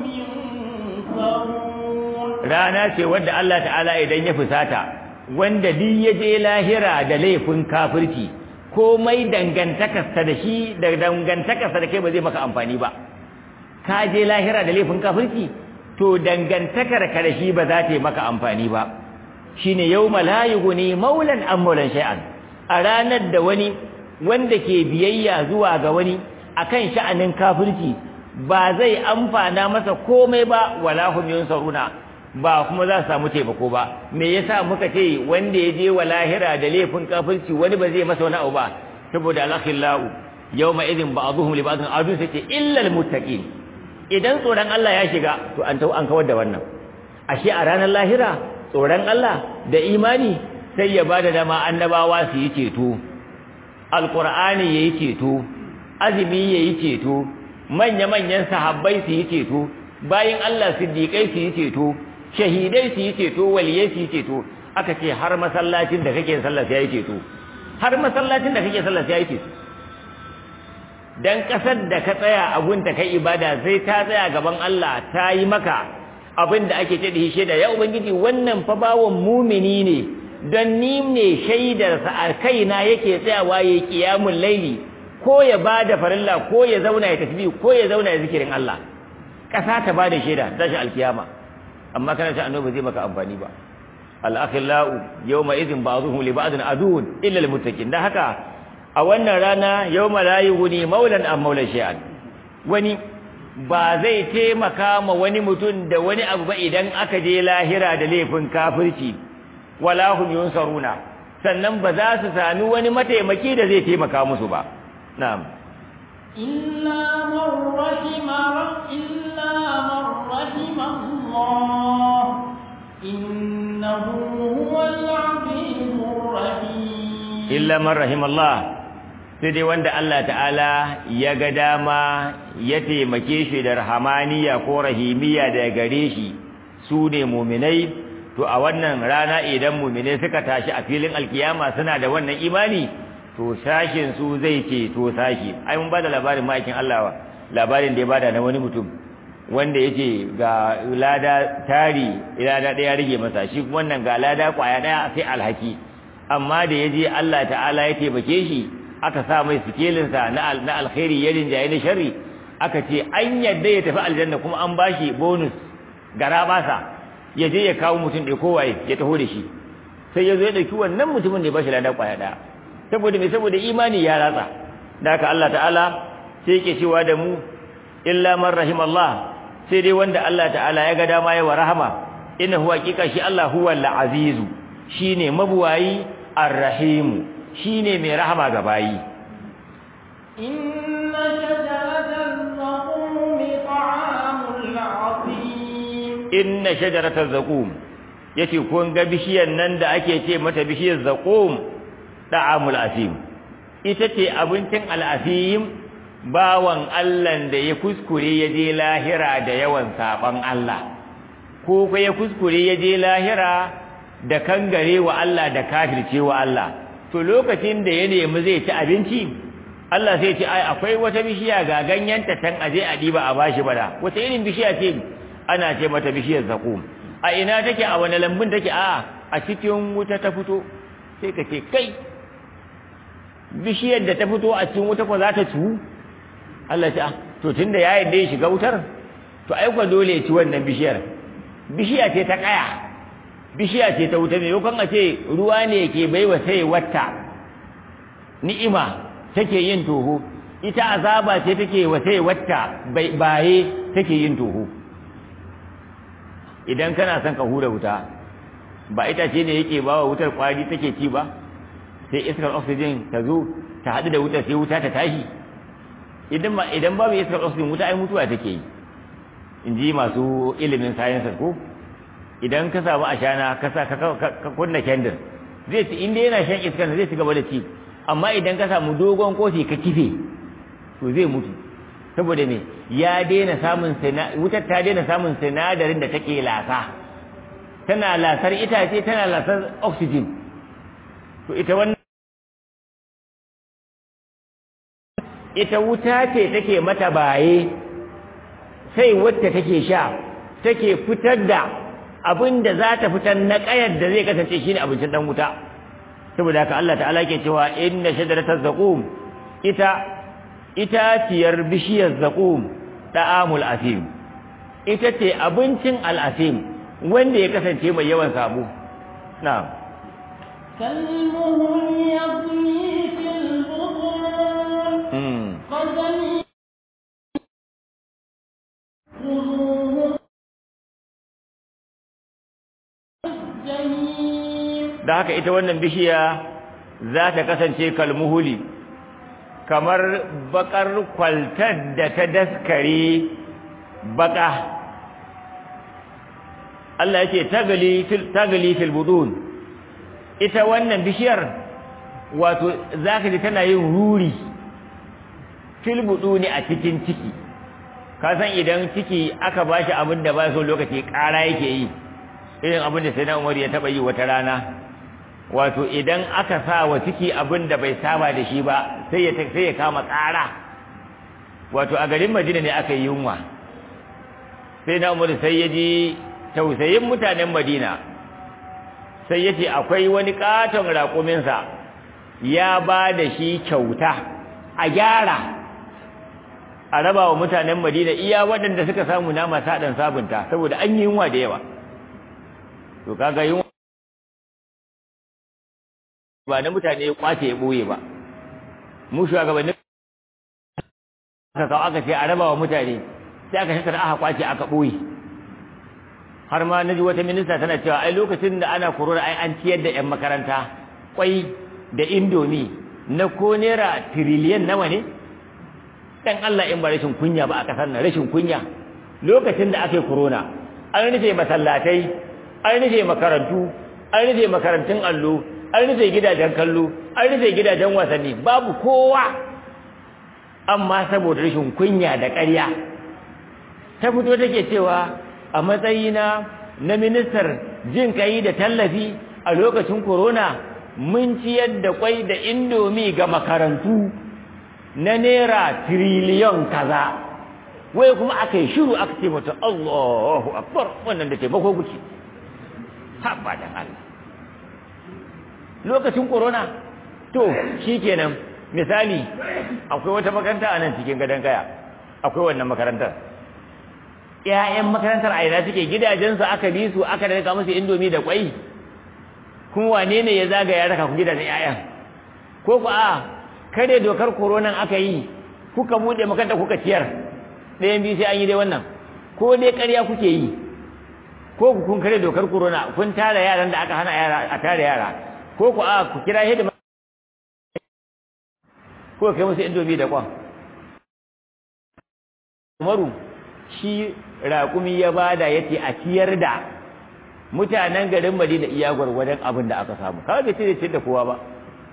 yunsarun rana ce wadda Allah ta'ala idan ya fusata wanda duk ya je lahira da laifin kafirci komai dangantakarsa da shi da dangantakarsa da kai ba zai maka amfani ba ka je lahira da laifin kafirci to dangantakar ka da shi ba za ta yi maka amfani ba shine yawma la yughni maulan am maulan shay'an a ranar da wani wanda ke biyayya zuwa ga wani akan sha'anin kafirci ba zai amfana masa komai ba wala hum yunsaruna ba kuma za su samu taimako ba me yasa muka ce wanda ya je wa lahira da laifin kafirci wani ba zai masa wani abu ba saboda alakhillahu yawma idhin ba'dhum li ba'dhin adu sai ce illa almuttaqin idan tsoron Allah ya shiga to an tau an kawar da wannan ashe a ranar lahira tsoron Allah da imani sai ya bada dama annabawa su yi ceto alqur'ani yayi ceto azumi yayi ceto manya manyan sahabbai su yi ceto bayin Allah siddiqai su yi ceto shahidai su yi ceto waliyai su yi ceto aka ce har masallacin da kake sallah sai yi ceto har masallacin da kake sallah sai yi ceto dan kasar da ka tsaya a gunta kai ibada sai ta tsaya gaban Allah ta yi maka abin da ake ce da shi da ya ubangiji wannan fa bawon mumini ne don ni ne shaidar sa a kaina yake tsayawa yayi qiyamul laili ko ya bada farilla ko ya zauna ya tasbih ko ya zauna ya zikirin Allah kasa ta bada shaida tashi alkiyama amma kana ce annabi zai maka amfani ba al-akhillau yawma idhin ba'dhum li ba'din adun illa al-muttaqin dan haka a wannan rana yawma la yughni maulan am maula shay'an wani ba zai taimaka ma wani mutum da wani abu ba idan aka je lahira da laifin kafirci wala hum yunsaruna sannan ba za su sami wani mataimaki da zai taimaka musu ba na'am إلا من رحم إلا من رحم الله إنه هو العزيز الرحيم illa man rahimallah sai dai wanda Allah ta'ala ya ga dama ya taimake shi da rahamaniya ko rahimiya da gare shi su ne muminai to a wannan rana idan muminai suka tashi a filin alkiyama suna da wannan imani to sashin su zai ce to sashi ai mun bada labarin ma'aikin Allah labarin da ya bada na wani mutum wanda yace ga lada tari lada daya rage masa shi wannan ga lada kwaya daya sai alhaki amma da yaje Allah ta'ala ya taimake shi aka sa mai sikelin sa na na alkhairi ya rinjaye na sharri aka ce an yadda ya tafi aljanna kuma an bashi bonus gara basa ya je ya kawo mutum da kowaye ya taho da shi sai ya zo ya dauki wannan mutumin da ya bashi lada kwaya daya saboda me saboda imani ya ratsa da haka Allah ta'ala sai yake cewa da mu illa man rahimallah sai dai wanda Allah ta'ala ya ga dama ya wa rahama innahu haqiqa shi Allah huwa al-azizu shine mabuwayi ar-rahim shine mai rahama ga bayi inna shajaratal zaqum ta'amul azim inna shajaratal zaqum yace kun ga bishiyar nan da ake ce mata bishiyar zaqum ta'amul azim ita ce abincin al-azim bawan Allah da ya kuskure ya je lahira da yawan saban Allah ko ko ya kuskure ya je lahira da kangare wa Allah da kafirce wa Allah to lokacin da ya nemi zai ci abinci Allah sai ce ai akwai wata bishiya ga ganyenta tan aje a diba a bashi bada wata irin bishiya ce ana ce mata bishiyar zaqum a ina take a wani lambun take a a cikin wuta ta fito sai ka ce kai bishiyar da ta fito a cikin wuta ko za ta ciwu Allah ce to tunda ya yarda ya shiga wutar to ai kwa dole ya ci wannan bishiyar bishiya ce ta kaya bishiya ce ta wuta maimakon a ce ruwa ne ke baiwa sai wata ni'ima take yin toho ita azaba ce take wa sai wata baye take yin toho idan kana son ka hura wuta ba ita ce ne yake bawa wutar kwari take ci ba sai iskar oxygen ta zo ta haɗu da wutar sai wuta ta tashi idan ba idan babu iskar oxygen wuta ai mutuwa take yi in ji masu ilimin science ko idan ka samu ashana ka sa ka kunna candle zai ci inda yana shan iskar zai ci gaba da ci amma idan ka samu dogon kofi ka kife to zai mutu saboda me ya daina samun wutar ta daina samun sinadarin da take lasa tana lasar itace tana lasar oxygen to ita wannan ita wuta ce take mata baye sai wacce take sha take fitar da abin da za ta fitar na ƙayar da zai kasance shine abincin dan wuta saboda haka Allah ta'ala ke cewa inna shajarataz zaqum ita itaciyar bishiyar zaqum da'amul asim ita ce abincin al'asim wanda ya kasance mai yawan sabo na'am كالمهل يغلي في البطون قدم خذوه الجحيم da haka ita wannan bishiya za ta kasance kalmuhuli kamar bakar kwaltar da ta daskare baka Allah yake tagali fil tagali fil budun ita wannan bishiyar wato zaka ji tana yin ruri fil buduni a cikin ciki ka san idan ciki aka bashi abin da ba so lokaci ƙara yake yi irin abin da sai na Umar ya taba yi wata rana wato idan aka sa wa ciki abin da bai saba da shi ba sai ya sai ya kama ƙara wato a garin Madina ne aka yi yunwa sai na Umar sai ya ji tausayin mutanen Madina sai ya ce akwai wani katon raƙuminsa ya ba da shi kyauta a gyara a raba wa mutanen Madina iya waɗanda suka samu nama saɗan sabunta saboda an yi yunwa da yawa to kaga yunwa ba na mutane ya kwace ya boye ba mu shugabanni aka kawo aka ce a raba wa mutane sai aka shakar aka kwace aka boye har ma naji wata minista tana cewa ai lokacin da ana korona ai an ciyar da yan makaranta kwai da indomi na ko naira tiriliyan nawa ne dan Allah in ba rashin kunya ba a kasar nan rashin kunya lokacin da aka yi korona an rufe masallatai an rufe makarantu an rufe makarantun allo an rufe gidajen kallo an rufe gidajen wasanni babu kowa amma saboda rashin kunya da ƙarya ta fito take cewa a matsayina na ministar jin kai da tallafi a lokacin corona mun ciyar da kwai da indomi ga makarantu na naira tiriliyon kaza wai kuma aka yi shiru aka ce mata Allahu akbar wannan da taimako kuke haɓa da Allah lokacin corona to shikenan misali akwai wata makaranta a nan cikin gadon kaya akwai wannan makarantar ƴaƴan makarantar a ina suke gidajensu aka bi su aka daga musu indomi da kwai kuma wane ne ya zagaya raka ku gidajen ƴaƴan ko ku a kare dokar koronan aka yi kuka buɗe makaranta kuka ciyar ɗayan biyu sai an yi dai wannan ko dai ƙarya kuke yi ko ku kun kare dokar corona kun tara yaran da aka hana yara a tara yara ko ku a ku kira hidima ko kai musu indomi da kwan Umaru shi raƙumi ya bada yace a ciyar da mutanen garin Madina iya gwargwadon abin da aka samu kawai bai ce da kowa ba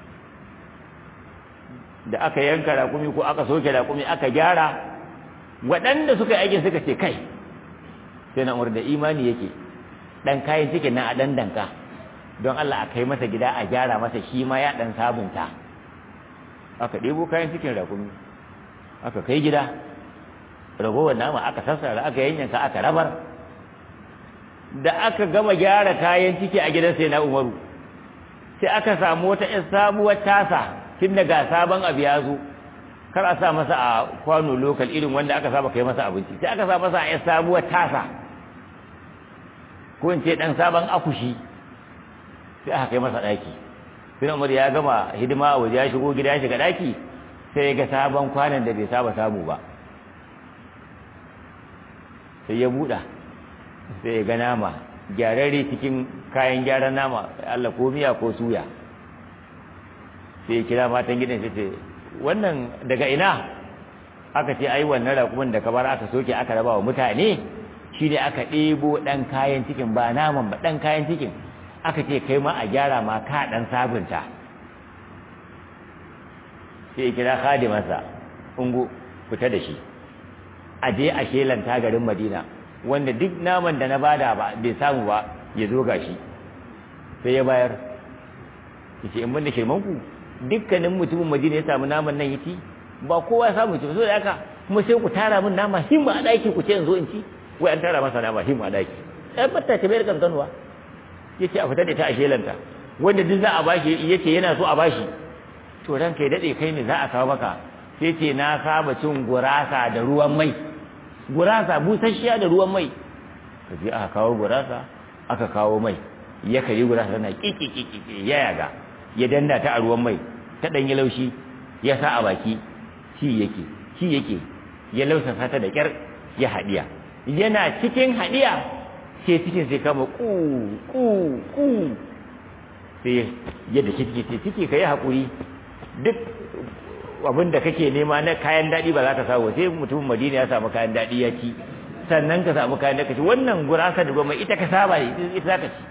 da aka yanka raƙumi ko aka soke raƙumi aka gyara waɗanda suka yi aikin suka ce kai sai na da imani yake ɗan kayan cikin nan a ɗan danka don Allah a kai masa gida a gyara masa shi ma ya ɗan sabunta aka ɗebo kayan cikin raƙumi aka kai gida ragowar nama aka sassara aka yanyanka aka rabar da aka gama gyara kayan ciki a gidan sai na umaru sai aka samu wata ‘yan sabuwar tasa tun daga sabon abu ya zo kar a sa masa a kwano lokal irin wanda aka saba kai masa abinci sai aka sa masa a ‘yan sabuwar tasa ko in ce ɗan sabon akushi sai aka kai masa ɗaki sai umar ya gama hidima a waje ya shigo gida ya shiga ɗaki sai ya ga sabon kwanan da bai saba samu ba sai ya buɗa sai ya ga nama gyararre cikin kayan gyaran nama Allah ko miya ko suya sai ya kira matan gidan sai ce wannan daga ina aka ce ai wannan raƙumin da ka bar aka soke aka raba wa mutane shi ne aka ɗebo ɗan kayan cikin ba naman ba ɗan kayan cikin aka ce kai ma a gyara ma ka ɗan sabunta sai ya kira khadimarsa ungu fita da shi a je a shelanta garin madina wanda duk naman da na bada ba bai samu ba ya zo gashi sai ya bayar yace in banda shirman ku dukkanin mutumin madina ya samu naman nan yaci ba kowa ya samu ci so da haka kuma sai ku tara min nama himma a daki ku ce in zo in ci wai an tara masa nama himma a daki ɗan batta ta bayar kankanuwa yace a fita da ta a shelanta wanda duk za a bashi yace yana so a bashi to ranka ya dade kai ne za a kawo maka sai ce na saba cin gurasa da ruwan mai gurasa busasshiya da ruwan mai ka je aka kawo gurasa aka kawo mai ya kari gurasa na kiki ya yaga ya danda ta a ruwan mai ta dan yi laushi ya sa a baki shi yake shi yake ya lausasa ta da kyar ya hadiya yana cikin hadiya sai cikin sai kama ku ku ku sai yadda ciki ce ciki kai hakuri duk abin da kake nema na kayan daɗi ba za ka samu sai mutumin madina ya samu kayan daɗi ya ci sannan ka samu kayan daɗi wannan gurasa da goma ita ka saba ne ita za ka ci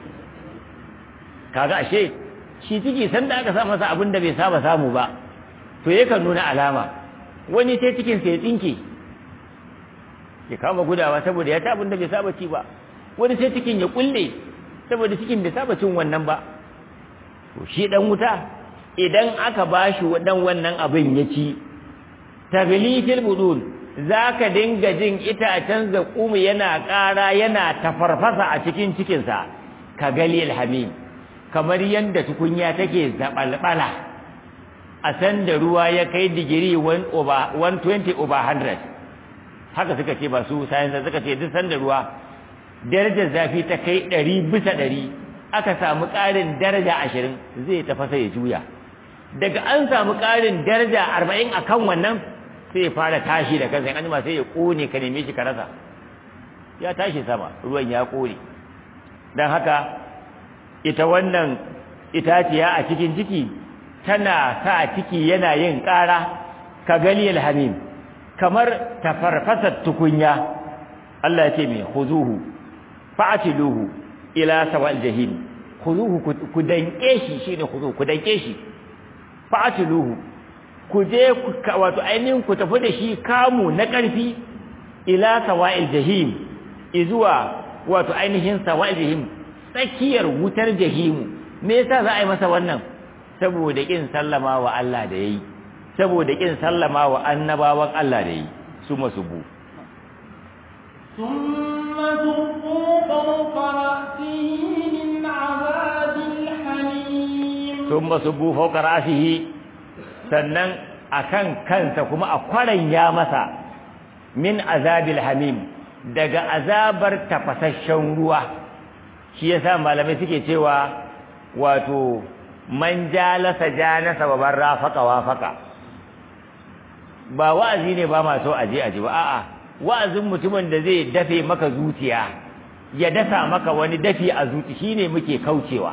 kaga ashe shi ciki sanda aka sa masa abin da bai saba samu ba to yakan nuna alama wani sai cikin sai ya tsinke ya kama gudawa saboda ya ci abin da bai saba ci ba wani sai cikin ya kulle saboda cikin bai saba cin wannan ba to shi dan wuta idan aka bashi wadan wannan abin ya ci taglitil budul zaka dinga jin itacen zakumi yana ƙara yana tafarfasa a cikin cikinsa ka gali alhamim kamar yadda tukunya take zabalbala a san da ruwa ya kai digiri 120 over 100 haka suka ce ba su sayansa suka ce duk sanda ruwa darajar zafi ta kai 100 bisa 100 aka samu ƙarin daraja 20 zai tafasa ya juya daga an samu ƙarin daraja arba'in a kan wannan sai ya fara tashi da kansa an jima sai ya ƙone ka neme shi ka rasa ya tashi sama ruwan ya ƙone don haka ita wannan itaciya a cikin ciki tana sa ciki yana yin ƙara ka gali alhamim kamar tafarfasar tukunya Allah ya ce mai huzuhu fa'atiluhu ila sawal jahim khuzuhu ku danke shi shine khuzuhu ku danke shi fa'atiluhu ku je wato ainihin ku tafi da shi kamu na ƙarfi ila sawa'il jahim izuwa wato ainihin sawa'il jahim tsakiyar wutar jahimu me yasa za a yi masa wannan saboda kin sallama wa Allah da yayi saboda kin sallama wa annabawan Allah da yayi su masubu ثم ذقوا فوق رأسه من عذاب الحميم ثم صبوا فوق رأسه sannan akan kansa kuma a kwaran ya masa min azabil hamim daga azabar tafasasshen ruwa shi yasa malamai suke cewa wato man jalasa janasa wa man rafaqa wafaqa ba wa'azi ne ba ma so aje aje ba a'a wa'azin mutumin da zai dafe maka zuciya ya dasa maka wani dafi a zuci shine muke kaucewa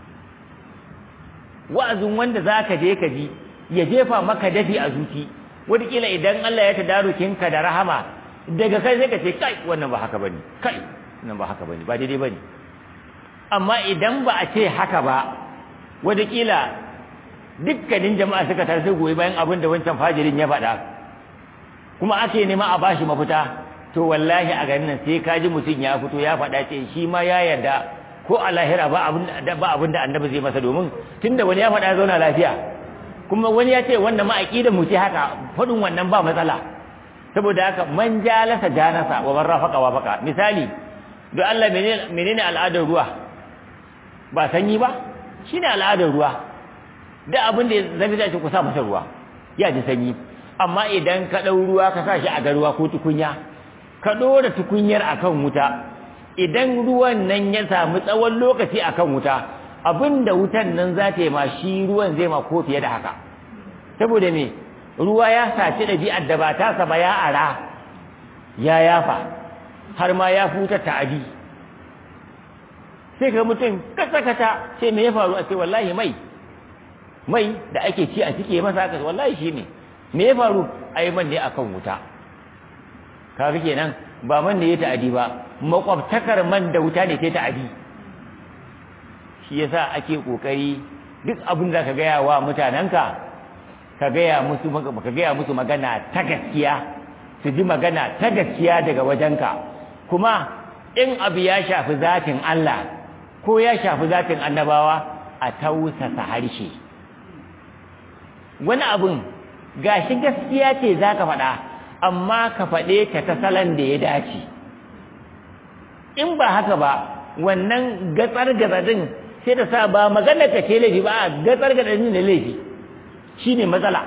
wa'azin wanda zaka je ka ji ya jefa maka dafi a zuci wataƙila idan Allah ya tadarukin ka da rahama daga kai sai ka ce kai wannan ba haka bane kai wannan ba haka bane ba daidai bane amma idan ba a ce haka ba wataƙila dukkanin jama'a suka tar sai goyi bayan abin da wancan fajirin ya faɗa kuma ake nema a bashi mafita to wallahi a garin nan sai ka ji mutum ya fito ya faɗa ce shi ma ya yarda ko a lahira ba abin da ba abin da annabi zai masa domin tunda wani ya faɗa ya zauna lafiya kuma wani ya ce wannan ma aqidar mu ce haka faɗin wannan ba matsala saboda haka man jalasa janasa wa man rafaqa wafaqa misali don Allah menene menene al'adar ruwa ba sanyi ba shine al'adar ruwa da abin da zafi zai ku sa masa ruwa ya ji sanyi amma idan ka ɗau ruwa ka sa shi a garuwa ko tukunya ka ɗora tukunyar akan wuta idan ruwan nan ya samu tsawon lokaci akan wuta abinda wutan nan za ta yi ma shi ruwan zai ma ko fiye da haka saboda me ruwa ya saci ɗabi'ar da ba ta ba ya ara ya yafa har ma ya futa ta'adi sai ka mutum kasa-kasa ce me ya faru a ce wallahi mai mai da ake ci a cike masa haka wallahi shi ne me ya faru ai man ne akan wuta kaga kenan ba man ne ya ta'adi ba makwabtakar man da wuta ne ta ta'adi shi yasa ake kokari duk abin da ka gaya wa mutanenka ka gaya musu ka gaya musu magana ta gaskiya su ji magana ta gaskiya daga wajenka kuma in abu ya shafi zatin Allah ko ya shafi zatin annabawa a tausasa harshe wani abun gashi gaskiya ce za ka faɗa amma ka faɗe ta ta salon da ya dace in ba haka ba wannan gatsar gazadin sai ta sa ba magana ka ce laifi ba gatsar gazadin da laifi shi ne matsala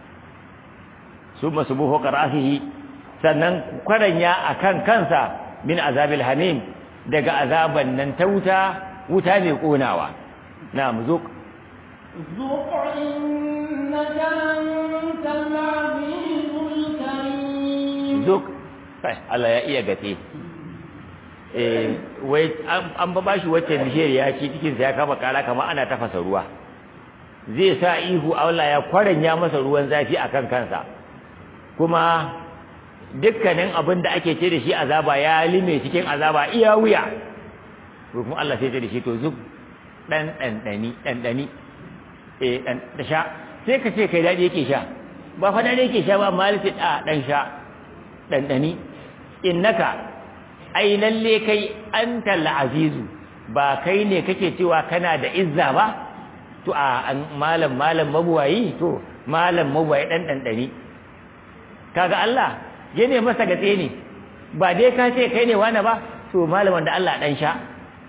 su masu buho ƙarasihi sannan kwaranya a kan kansa min azabil hamim daga azaban nan ta wuta wuta mai ƙonawa na mu zo ذق إنك أنت العزيز الكريم zuk kai Allah ya iya gace eh wai an ba bashi wacce bishiyar ya ci cikin sa ya kama kara kamar ana tafasa ruwa zai sa ihu Allah ya kwaranya masa ruwan zafi akan kansa kuma dukkanin abin da ake ce da shi azaba ya lime cikin azaba iya wuya kuma Allah sai ce da shi to zuk dan dan dani dan dani eh dan da sha sai ka ce kai dadi yake sha ba fa dadi yake sha ba amma sai a dan sha dan dani innaka ai lalle kai antal azizu ba kai ne kake cewa kana da izza ba to a malam malam mabuwayi to malam mabuwayi dan dan dani kaga Allah ya ne masa gatse ne ba dai ka ce kai ne wani ba to malamin da Allah dan sha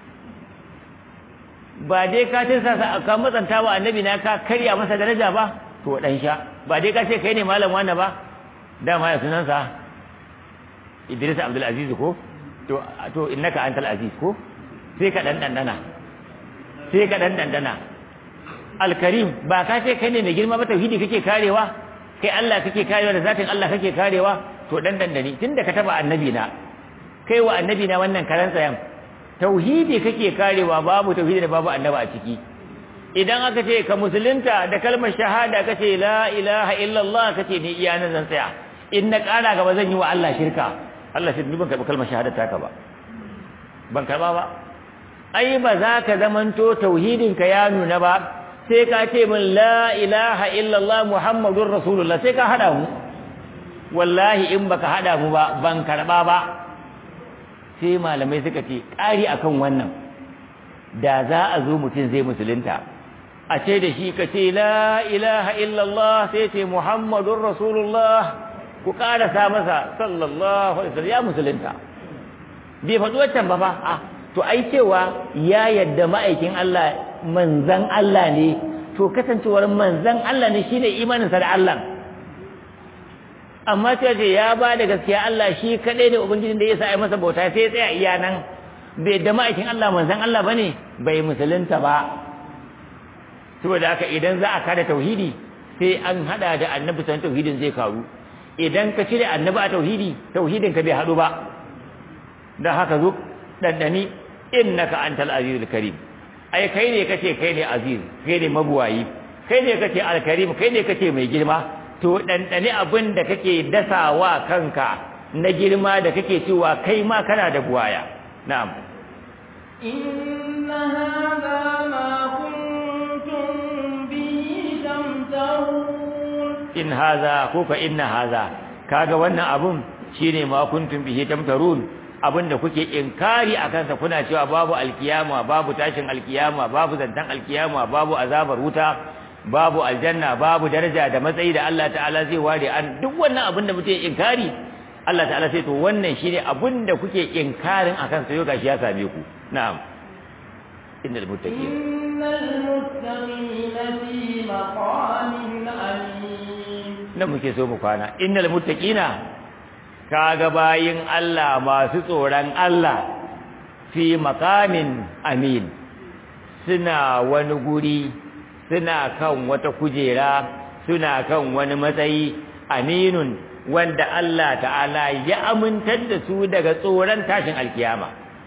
ba dai ka ce sa ka matsanta wa annabi na ka karya masa daraja ba to dan sha ba dai ka ce kai ne malam wani ba dama ya sunansa Idris Abdul Aziz ko to to innaka antal aziz ko sai ka dan dandana sai ka dan dandana Al-Karim ba ka ce kai ne mai girma ba tauhidi kake karewa kai Allah kake karewa da zatin Allah kake karewa to dan dandani tunda ka taba annabi na kai wa annabi na wannan karan tsayan tauhidi kake karewa babu tauhidi da babu annaba a ciki idan aka ce ka musulunta da kalmar shahada kace la ilaha illallah kace ni iya nan zan tsaya in na kara gaba zan yi wa Allah shirka Allah shi ban karɓi kalmar shahada taka ba ban karɓa ba ai ba za ka zamanto tauhidin ka ya nuna ba sai ka ce min la ilaha illallah muhammadur rasulullah sai ka hada mu wallahi in baka hada mu ba ban karɓa ba sai malamai suka ce ƙari akan wannan da za a zo mutum zai musulunta a ce da shi ka ce la ilaha illallah sai ce muhammadur rasulullah ku ƙarasa masa sallallahu alaihi wasallam ya musulunta bai faɗi wancan ba fa a to ai cewa ya yadda ma'aikin Allah manzan Allah ne to kasancewar manzan Allah ne shine imaninsa da Allah amma sai ce ya ba da gaskiya Allah shi kadai ne ubangijin da ya sa ai masa bauta sai ya tsaya iya nan bai da ma'aikin Allah manzan Allah bane bai musulunta ba saboda haka idan za a kada tauhidi sai an hada da annabi san tauhidin zai karu idan ka cire annabi a tauhidi tauhidin ka bai hadu ba dan haka zo dandani innaka antal azizul karim ai kai ne kace kai ne aziz kai ne mabuwayi kai ne kace alkarim kai ne kace mai girma to dandani abin da kake dasawa kanka na girma da kake cewa kai ma kana da buwaya na'am inna hadha ma kuntum bihi tamtarun in haza ko ka inna haza kaga wannan abun shine ma kuntum bihi tamtarun abinda kuke inkari akan sa kuna cewa babu alkiyama babu tashin alkiyama babu zantan alkiyama babu azabar wuta babu aljanna babu daraja da matsayi da Allah ta'ala zai ware an duk wannan abinda muke inkari Allah ta'ala sai to wannan shine abinda kuke inkarin akan sa yau gashi ya same ku na'am innal muttaqin innal muttaqina fi maqamin amin nan muke so mu kwana innal muttaqina kaga bayin Allah masu tsoron Allah fi maqamin amin suna wani guri suna kan wata kujera suna kan wani matsayi aminun wanda Allah ta'ala ya amintar da su daga tsoron tashin alkiyama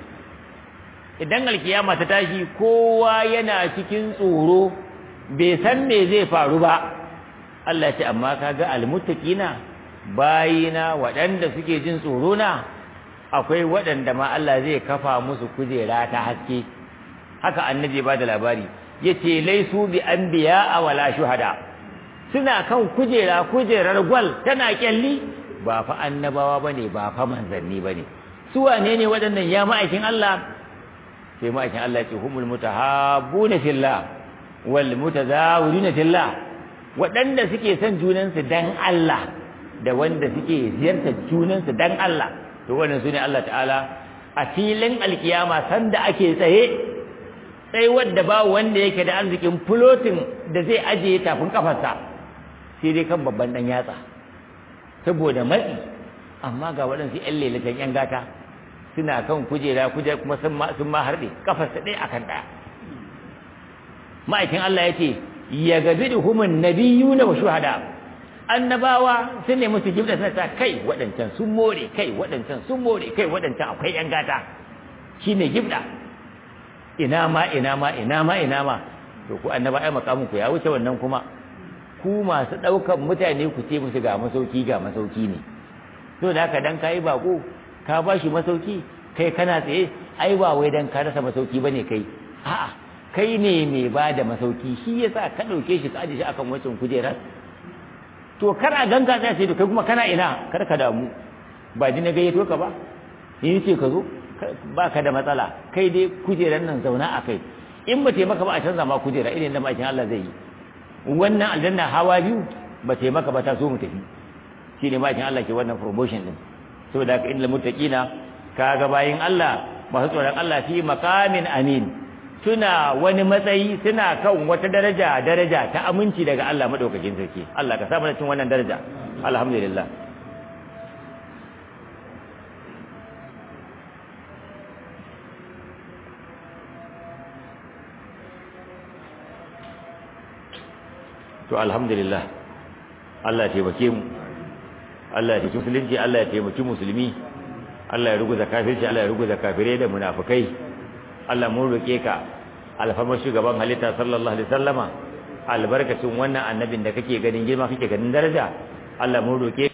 idan alkiyama ta tashi kowa yana cikin tsoro bai san me zai faru ba Allah ce amma kaga almuttaqina bayina waɗanda suke jin tsoro na akwai waɗanda ma Allah zai kafa musu kujera ta haske haka annabi ba da labari yace laisu bi anbiya wala shuhada suna kan kujera kujerar gwal tana kyalli ba fa annabawa bane ba fa manzanni bane su wane ne waɗannan ya ma'aikin Allah sai ma'aikin Allah ya ce humul mutahabbuna fillah wal mutazawiruna fillah waɗanda suke son junansu dan Allah da wanda suke ziyartar junansu dan Allah to wannan sune Allah ta'ala a filin alkiyama sanda ake tsaye sai wanda ba wanda yake da arzikin floating da zai ajiye tafin kafarsa sai dai kan babban dan yatsa saboda matsi amma ga waɗansu ƴan lelatan ƴan gata suna kan kujera kujera kuma sun ma sun ma harɗe kafarsa ɗaya akan ɗaya ma'aikin Allah ya ce ya gabi da humin nabiyu na wa shuhada annabawa sun nemi su jibda suna ta kai waɗancan sun more kai waɗancan sun more kai waɗancan akwai ƴan gata shine gibda ina ma ina ma ina ma ina ma to ku annaba ai makamin ku ya wuce wannan kuma ku masu ɗaukan mutane ku ce musu ga masauki ga masauki ne to da haka dan kai bako ka bashi masauki kai kana tsaye ai ba wai dan ka rasa masauki bane kai a'a kai ne mai ba da masauki shi yasa ka ɗauke shi ka aje shi akan wancan kujerar to kar a ganga ta ce to kai kuma kana ina kar ka damu ba ji na gayyato ka ba ni ce ka zo ba ka da matsala kai dai kujerar nan zauna a kai in ba taimaka ba a canza ma kujera irin da makin Allah zai yi wannan aljanna hawa biyu ba taimaka ba ta so mu tafi shi ne makin Allah ke wannan promotion din saboda haka inda muttaqina kaga bayin Allah masu tsoron Allah fi maqamin amin suna wani matsayi suna kan wata daraja daraja ta aminci daga Allah madaukakin sarki Allah ka sa mana cin wannan daraja alhamdulillah to alhamdulillah Allah ya taimake mu Allah ya taimaki musulunci Allah ya taimaki musulmi Allah ya ruguza kafirci Allah ya ruguza kafirai da munafikai Allah mun roke ka alfarmar shugaban halitta sallallahu alaihi wasallama albarkacin wannan annabin da kake ganin girma kake ganin daraja Allah mun roke